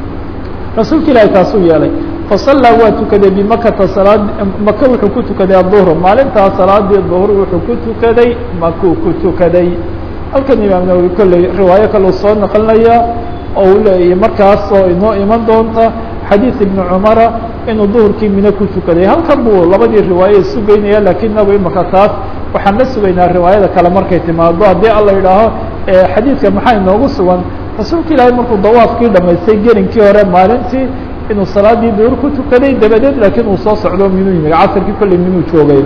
rasuulka ilaahi taasuu yeelay fasallaa waa tukaday bimakata salaad maka wuxuu ku tukaday aduhr maalintaa salaadii duhr wuxuu ku tukaday makuu ku tukaday halkan imaam nawowi kolley riwaayo kale uu soo naqlinaya oo uu leeyahy markaas oo inoo iman doonta xadiid ibni cumara inuu duhurkii mine ku tukaday halkan buu labadii riwaaye isu geynaya lakiin nagu imaka taas waxaan la sugaynaa riwaayada kale markay timaado haddii alla yidhaaho xadiidka maxaa inoogu sugan rasuulka ilaahay markuu dawaafkii dhamaystay gelinkii hore maalintii inuu salaadii duhur ku tukaday dabadeed laakiin uu soo socdo minuu yimi casarkii kolley minuu joogay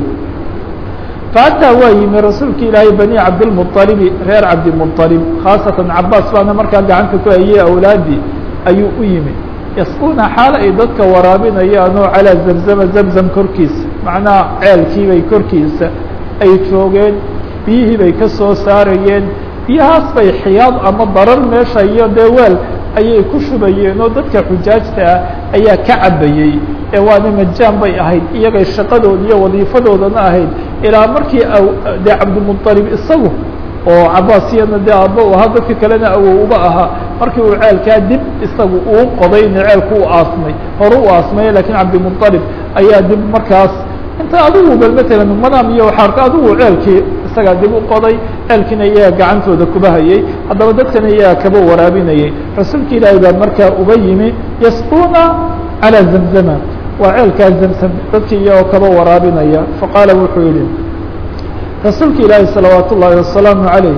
fahataa waa yimi rasuulka ilaahay bani cabdilmuطalibi reer cabdimuطalib khaasatan cabaas baana markaa gacanta ku hayey awlaadii ayuu u yimi yasquuna xaal ay dadka waraabinayaan oo calaa zamzama zamzam korkiisa macnaha ceelkii bay korkiisa ay joogeen biyihii bay ka soo saarayeen biyahaas bay xiyaad ama darar meesha iyo dee weel ayay ku shubayeen oo dadka xujaajta ah ayaa ka cabayey ee waana majaan bay ahayd iyagay shaqadooda iyo wadiifadoodana ahayd ilaa markii dee cabdimuطalib isagu oo cabaasiyana dee aabba u ahaa dadka kalena awow uba ahaa markii uu ceelkaa dib isagu uu qodayna ceelku u aasmay hore u aasmay lakiin cabdimuطalib ayaa dib markaas inta adigu bal matalan madaam iyo waxaa arka adigu ceelkii isagaa dib u qoday ceelkiina iyaga gacantooda kuba hayay haddaba dadkana iyaga kaba waraabinayay rasuulka ilaahay baa markaa uba yimi yasquuna calى zamzama waa ceelkaa zamzam dadkii iyagoo kaba waraabinaya faqaala wuxuu yihi rasuulka ilaahi salawaat ullaahi wasalaamu calayh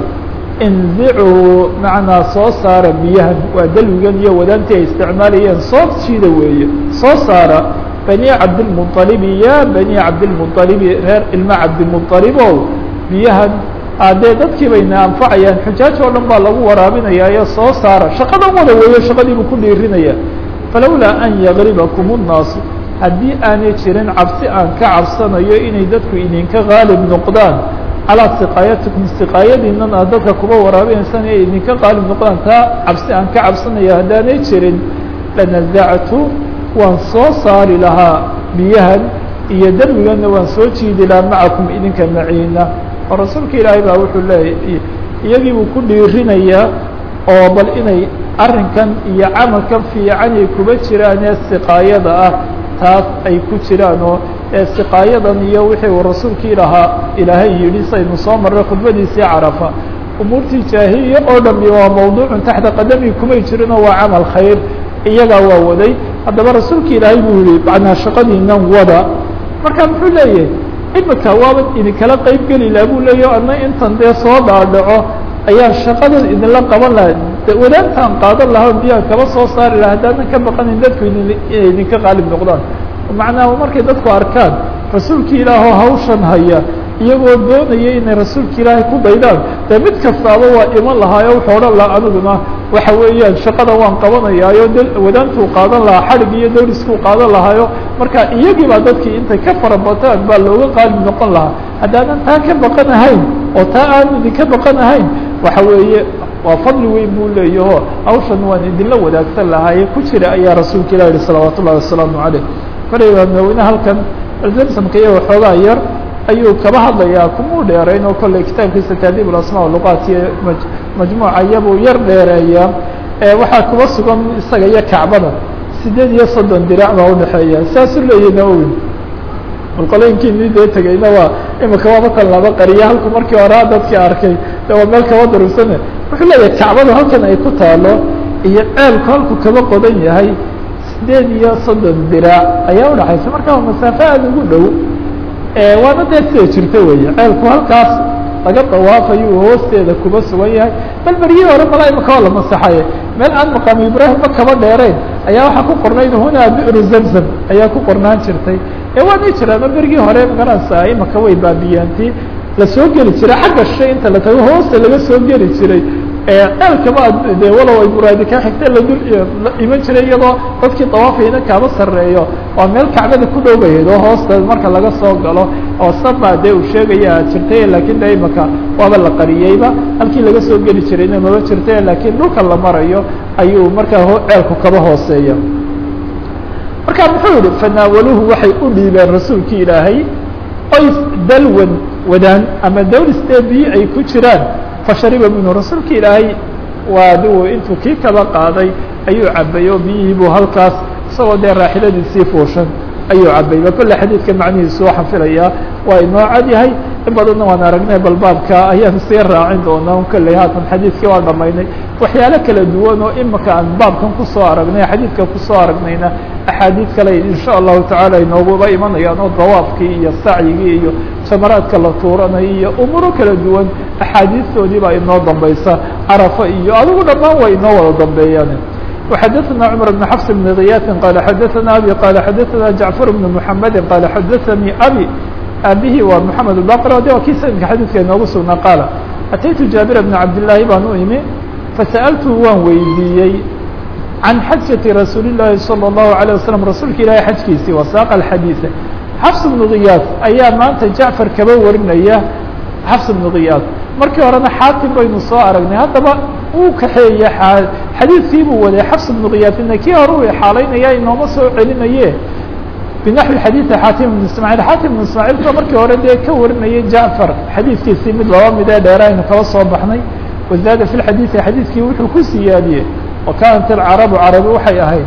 indicuu macnaa soo saara biyahan waa dalwigan iyo wadaantii ay isticmaalayeen soo jiida weeye soo saara bani cabdilmuطalibi ya bani cabdilmuطalibi reer ilma cabdilmuطalibow biyahan adee dadkii bayna anfacayaan xujaaj oo dhan baa lagu waraabinayaayo soo saara shaqadan wada weeyo shaqadiibuu ku dhiirinaya falowlaa an yagribakum الnaasu haddii aanay jirin cabsi aan ka cabsanayo inay dadku idinka gaalib noqdaan calىa siqaayatikum siqaayadiinan aad dadka kuba waraabinaysaan inay idinka qaalib noqdaan taa cabsi aan ka cabsanayo haddaanay jirin lanazactu waan soo saari lahaa biyahan iyo darwiganna waan soo jiidi lahaa macakum idinka maciina oo rasuulka ilaahay baa wuxuu leeyahy iyagii buu ku dhiirinayaa oo bal inay arrinkan iyo camalkan fiican ay kuba jiraan ee siqaayada ah taas ay ku jiraan oo siqaayadan iyo wixii uu rasuulkii lahaa ilaahay yidhi saynu soo marray khudbadiisii carafa umuurtii jaahiliya oo dhami waa mawduucun taxta qadami kumay jirinoo waa camal khayr iyagaa waa waday haddaba rasuulka ilaahay buu yihi macnaa shaqadiinan wada marka muxuu leeyahay imika waaba idinkala qeyb geli laha buu leeyahy ana intan dee soo dhaadhaco ayaa shaqadan idinla qaban laha wadaantaan qaadan lahaa biyaha kaba soo saari laha haddaanan ka baqanin dadku inay idinka qaalib noqdaan macnaha markay dadku arkaan rasuulka ilaahoo hawshan haya iyagoo doonaya inay rasuulka ilaahay ku daydaan dee mid kastaaba waa iman lahaayo wuxuu odhan lahaa aniguna waxa weeyaan shaqada waan qabanayaayo d wadaantuu qaadan lahaa xadhig iyo dawliskuu qaadan lahaayo marka iyagii baa dadkii intay ka farabataan baa looga qaalib noqon lahaa haddaanan taa ka baqan ahayn oo taa aan idinka baqan ahayn waxa weeye waa fadli weyn buu leeyaho hawshan waan idinla wadaagsan lahaaye ku jira ayaa rasuulka ilah yihi salawaat ullahi wasalaamu caleyh kolay imaamnaweyne halkan zamsamka iyo waxoogaa yar ayuu kaba hadlayaa kumuu dheerayn oo kolley kitaabkiisa taadiib alasmaa luqaat iyo ma majmuuca iyabuu yar dheereeyaa waxaa kuba sugan isaga iyo kacbada sideed iyo soddon dirac baa udhexeeya saasuu leeyahy nawowi qolooyinkiinii dee tegeyna waa imika waabatan laba qariya halku markii horaa dadkii arkay de waa meel kaba darugsane wuxuu leeyahay kacbadu halkan ay ku taalo iyo ceelku halku kaba qodan yahay sideed iyo soddon diraac ayaa udhaxaysa marka waa masaafo aada ugu dhow waana dee sida jirta weeye ceelku halkaas laga dawaafayu hoosteeda kuba sugan yahay bal beryihii hore malaa imaka waa la masaxaye meel aan maqaamu ibraahimba kaba dheerayn ayaa waxaa ku qornayd hunaa bi'ru zamzam ayaa ku qornaan jirtay ee waanay jiraano bergii hore magaranaysa imaka way baabiyaanti lasoo geli jiray xagga shay inta la tago hoosta laga soo geli jiray ceelkaba de walow ay muraadi ka xigta ladul la iman jiray iyadoo dadkii dawaafayna kaaba sarreeyo waa meel kacbada ku dhowbayd oo hoosta marka laga soo galo oo sabaa dee uu sheegaya jirtay lakin de imaka waaba la qariyeyba halkii laga soo geli jirayna maba jirtay lakiin dhulka la marayo ayuu markaa ceelku kaba hooseeya marka muxuu yihi fanaawaluhu waxay u dhiibeen rasuulki ilaahay oy dalwan wadaan ama dawlistee biyi ay ku jiraan fashariba minhu rasuulka ilaahay waa adigu intuu kii kaba qaaday ayuu cabay oo biyihii buu halkaas isagoo dee raaxiladiisii fuushan ayuu cabayba kolle xadiidka macnihiisu waxaan filayaa waa inoo cad yahay in badanna waan aragnay bal baabka ayaan sii raacin doonaa kolley haatan xadiidkii waa dhamaynay waxyaalo kala duwan oo imika aan baabkan kusoo aragnay xadiidka kusoo aragnayna axaadiid kale insha allahu tacaala inooguba imanayaan oo dawaafkii iyo sacyigii iyo jamaraadka la tuuranay iyo umuuro kala duwan axaadiistoodii baa inoo dambaysa carafa iyo adigu dhammaan waa inoo wada dambeeyaan وxdثna cمر بن حفص بن غyاث qال xdثna abي qال xdثna جعفر بن محمد qال xdثnي abي aabihii waa محamed الباqر de waa kii sanadka xadيثka inoogu sugnaa qاaل أتيtu جابر بن cabداللahi baan u imi فasألtu waan weydiiyey عan xaجة رasuuل اللahi صلى الله عليه وسلم rasuulka ilahi xajkiisii وasاq الxadيiث xفص بن غyاث ayaa maanta جaعفر kaba warinaya xفص بن غyاث markii horena xaatim baynu soo aragnay haddaba uu kaxeeye xadiidkii buu waday xafs bnu kiyaafina kii hore u xaalaynaya inooma soo celinaye binaxwi xadiidi xaatim ibn ismaaciil xaatim ibn ismaaciilka markii hore dee ka warinayay jacfar xadiidkiisii mid laba mid ee dheera aynu kaba soo baxnay wazaada fi lxadiidi xadiidkii wuxuu ku siyaadiyey wa kaanat alcarabu carabi waxay ahayd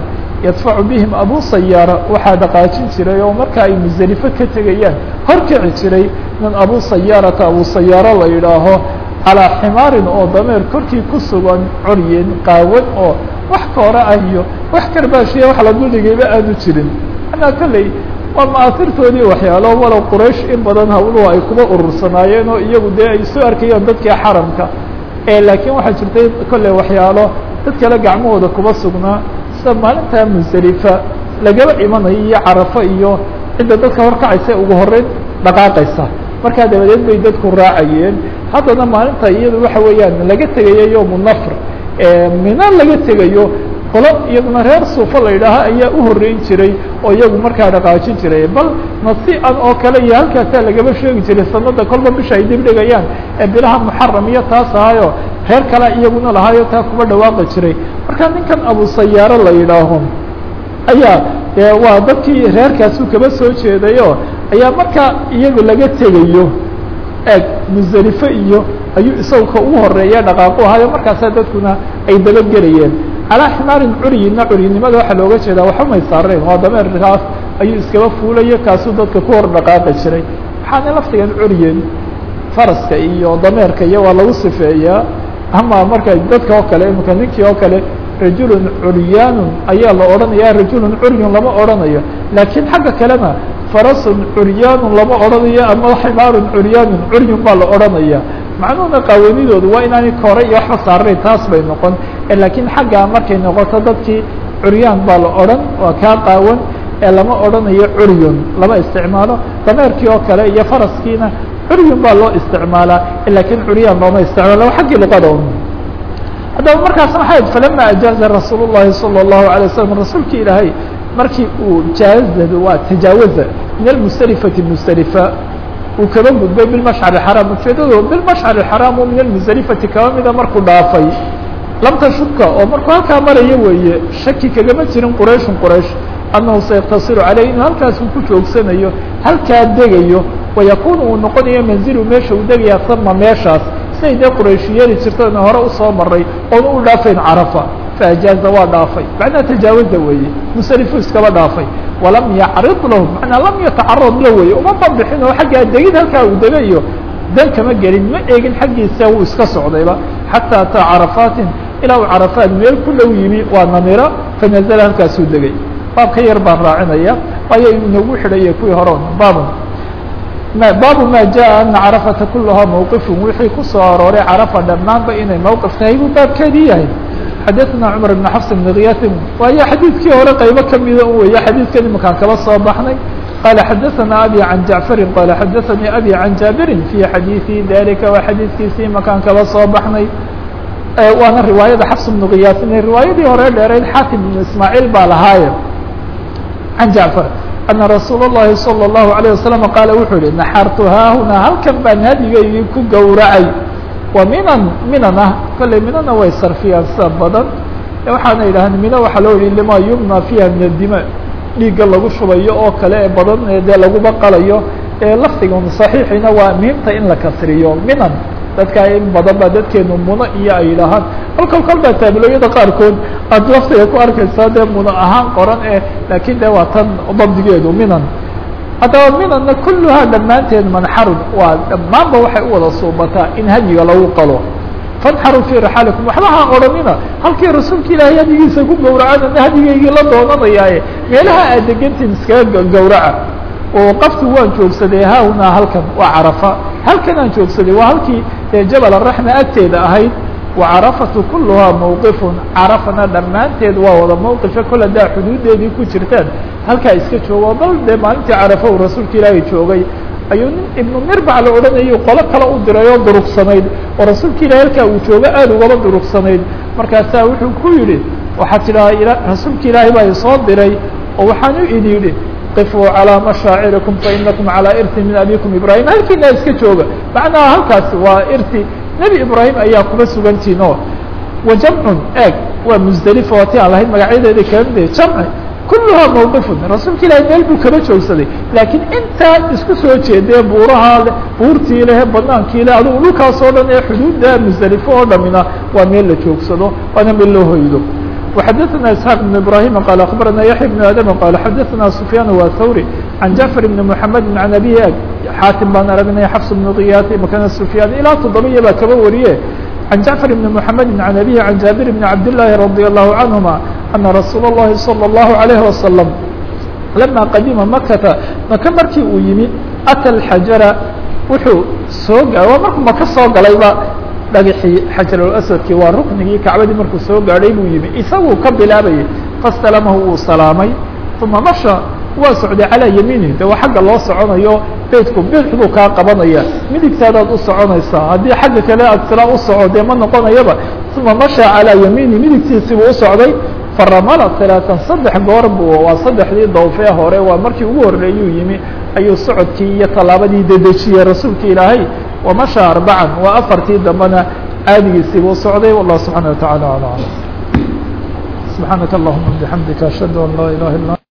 yadfacu bihim abu sayaara waxaa dhaqaajin jiray oo marka ay musdelifo ka tegayaan horkici jiray nin abu sayaarata abu sayaaro la yidhaaho calaa ximaarin oo dameer korkii ku sugan coryen qaawan oo wax koora ah iyo wax karbaashiya wax la duldhigayba aanu jirin manaa kolley waa ma'aasirtoodii waxyaalo walow quraysh in badan hawluhu ay kuba urursanaayeen oo iyagu dee ay soo arkayeen dadkii xaramka laakiin waxaa jirtay kolley waxyaalo dad kale gacmahooda kuba sugnaa sida maalinta musdelifa lagaba imanayo iyo carafo iyo cidda dadka horkacaysa ugu horeyn dhaqaaqaysa markaa dabadeed bay dadku raacayeen haddana maalinta iyadu waxa weeyaan laga tegayo yowmu nafr mina laga tegayo qolo iyaduna reer suufa la yidhaaha ayaa u horeyn jiray oo iyagu markaa dhaqaajin jiray bal nasi-an oo kale iyo halkaasaa lagaba sheegi jiray sanada kolba bisha ay dib dhigayaan ee bilaha muxaram iyo taas ahayo reer kale iyaguna lahaayo taa kuba dhawaaqi jiray marka ninkan abu sayaaro la yidhaaho ayaa de waa dadkii reerkaasu kaba soo jeedayo ayaa markaa iyagu laga tegayo eeg musdelifo iyo ayuu isagu ka ugu horeeya dhaqaaqu ahayo markaasaa dadkuna ay dabagelayeen calaa ximaarin curyina curyinimada waxaa looga jeedaa waxba may saareen waa dameerkaas ayuu iskaba fuulayo kaasuu dadka ku hor dhaqaaqi jiray waxaana laftigan curyen faraska iyo dameerka iyo waa lagu sifeeyaa ama marka dadka oo kale imika ninkii oo kale rajulun curyaanun ayaa la odhanaya rajulun curyun lama odhanayo laakiin xagga kalena farasun curyaanun lama odhanayo ama ximaarun curyaanun curyun baa la odhanaya macnuhuna qaawanidoodu waa inaanay kore iyo waxba saarayn taas bay noqon laakiin xagga markay noqoto dadkii curyaan baa la odhan waa kaa qaawan ee lama odhanayo curyun lama isticmaalo dameerkii oo kale iyo faraskiina curyun baa loo isticmaalaa laakiin curyaan looma isticmaalo xaggii luqada un haddaba markaas maxay falama ajaaza rasuul الlahi salى الlahu عalيه waslm rasuulki ilaahay markii uu jaazada waa tajaawaza min almusdelifati musdelifa uu kaba gudbay bilmashcar اxaraam ujeedado bilmashcar اxaraam oo min almusdelifati kaba mida markuu dhaafay lamta shubka oo markuu halkaa maraya weeye shaki kagama jirin qurayshun quraysh annahu sayaktasiru caleyh inuu halkaas uu ku joogsanayo halkaa degayo wayakun uu noqonayo manzilu meesha uu degaya sama meeshaas siday dee quraysh yeeli jirtana hore usoo maray oona u dhaafayn carafa faajaaza waa dhaafay macnaha tajaawaza weeye musalifu iskaba dhaafay walam yacrid lahu macnaa lam yatacarad la weeye uma banbixin oo xaggaa degid halkaa uu degayo dan kama gelin ma eegin xaggiisa wuu iska socdayba xataa ataa carafaatin ilaa uu carafaat meel ku dhow yimi waa namira fanazala halkaasuu degay baabka yar baan raacinaya waayo inagu xidhaya kuwii hore baabun baabu ma jaءa ana carafata kulahaa mawqifun wixii kusoo arooray carafa dhammaanba inay mawqif tahay buu baabkeedii yahay xadaثna cmar بn xafs bn kiyaasin waayo xadiidkii hore qaybo kamida u weeye xadiidkan imakaan kaba soo baxnay qala xadaثna abi can jacfari qala xadaثanii abi can jaabirin fi xadiiثi dalika waa xadiidkiisii imakaan kaba soo baxnay waana riwaayada xafs bnu kiyaasin riwaayadii hore dheereyd xaakim bn ismaaciil baa lahaaye can jacfar ana rasuul الlahi salى الlahu عalيه wasalam qaala wuxuu yihi naxartu haahuna halkan baan hadigaygii ku gowracay wa minan minan ah kolley minana way sarfiyaan sida badan waxaana yidhahdeen mina waxaa loo yihi lima yumna fiiha min adima dhiigga lagu shubayo oo kale ee badan ee dee laguba qalayo ee lafdigan saxiixina waa muhiimta in la kasriyo minan dadka in badan baa dadkeenu muno iyo ay yidhaahaan kolkol kol baa taabilooyada qaarkood aad laftiga ku arkaysaa dee muno ahaan qoran ee laakiin de waa tan dabdigeedu minan haddaba minanna kulluhaa dhammaanteed manxarun waa dhammaanba waxay u wada suubataa in hadyiga lagu qalo fanxaruu fii raxaalikum waxba ha odhanina halkii rasuulka ilaahay hadigiisa ku gowracana hadigaygii la doonanayaaye meelaha aad degantiin iskaga gowraca oo qaftu waan joogsaday haahunaa halkan waa carafa halkan aan joogsaday waa halkii ee jabal araxma agteeda ahayd wacarafatu kuluhaa mawqifun carafana dhammaanteed waa wada mawqifa kol haddaa xuduudeedii ku jirtaan halkaa iska joogo bal dee maalintii carafa uu rasuulka ilaahay joogay ayuu nin ibnu mirbac la odhanayay qolo kale u diray oo durugsanayd oo rasuulka ilahay halkaa uu joogo aada ugaba durugsanayd markaasaa wuxuu ku yidhi waxaa tidhaha rasuulka ilaahay baa isoo diray oo waxaan u idi yidhi qifuu calىa mashaacirikum fainakum calىa irti min abikum ibrahim halkiina iska jooga macnaha halkaasi waa irti nebi ibraahim ayaa kuma sugantiin oo wa jamcun eeg waa musdelifa waa ti aan lahayd magacyadeeda kala mid jamci kulluhaa mawqifun rasuulka ilahay meel buu kaba joogsaday laakiin intaa isku soo jeedee buuraha le buurtii lehe banaankii le adugu dhulkaas oo dhan ee xuduudda musdelifo oo dhamina waa meel la joogsado waana meel loo hoydo وxadثna isحاq بن ibrahim qال aخbarana yaحya بن adm qال xadثna سfyaan wa thawrي عan jaعفر بn mحamed عan abi xaatim baan aragnay xfs بن kiyat makana سfyaan ilaa toddobiya baa kaba wariye عن جعفر بن محمد عن أبيه عن جابر بن عبد الله رضي الله عنهما أن رsuuل اللhi صلى الله عليه وسلم لما qadima مkةa maka markii uu yimi أtى الحaجaرa wuxuu soo waa markuu maka soo galayba dhagxii xajarulaswadkii waa ruknigii kacbadii markuu soo gaadhay buu yimi isaguu ka bilaabayay fastalamahu wuu salaamay uma masha waa socday calaa yamiinihi de waa xagga loo soconayo beydku bidx buu kaa qabanaya midigtaadaad u soconaysaa haddii xagga kale aad tila u soco dee ma noqonayaba uma masha calaa yamiinihi midigtiisii buu u socday faramala talaatan saddex goor bu waa saddexdii dawfee hore waa markii ugu horreeyuu yimi ayuu socodkii iyo tallaabadii dedejiyey rasuulka ilaahay wamasha arbacan waa afartii dambena caadigiisii buu socday wallah subxaana wa tacala ala alam subxaanaka allahuma bixamdika ashhadu an laa ilaha illa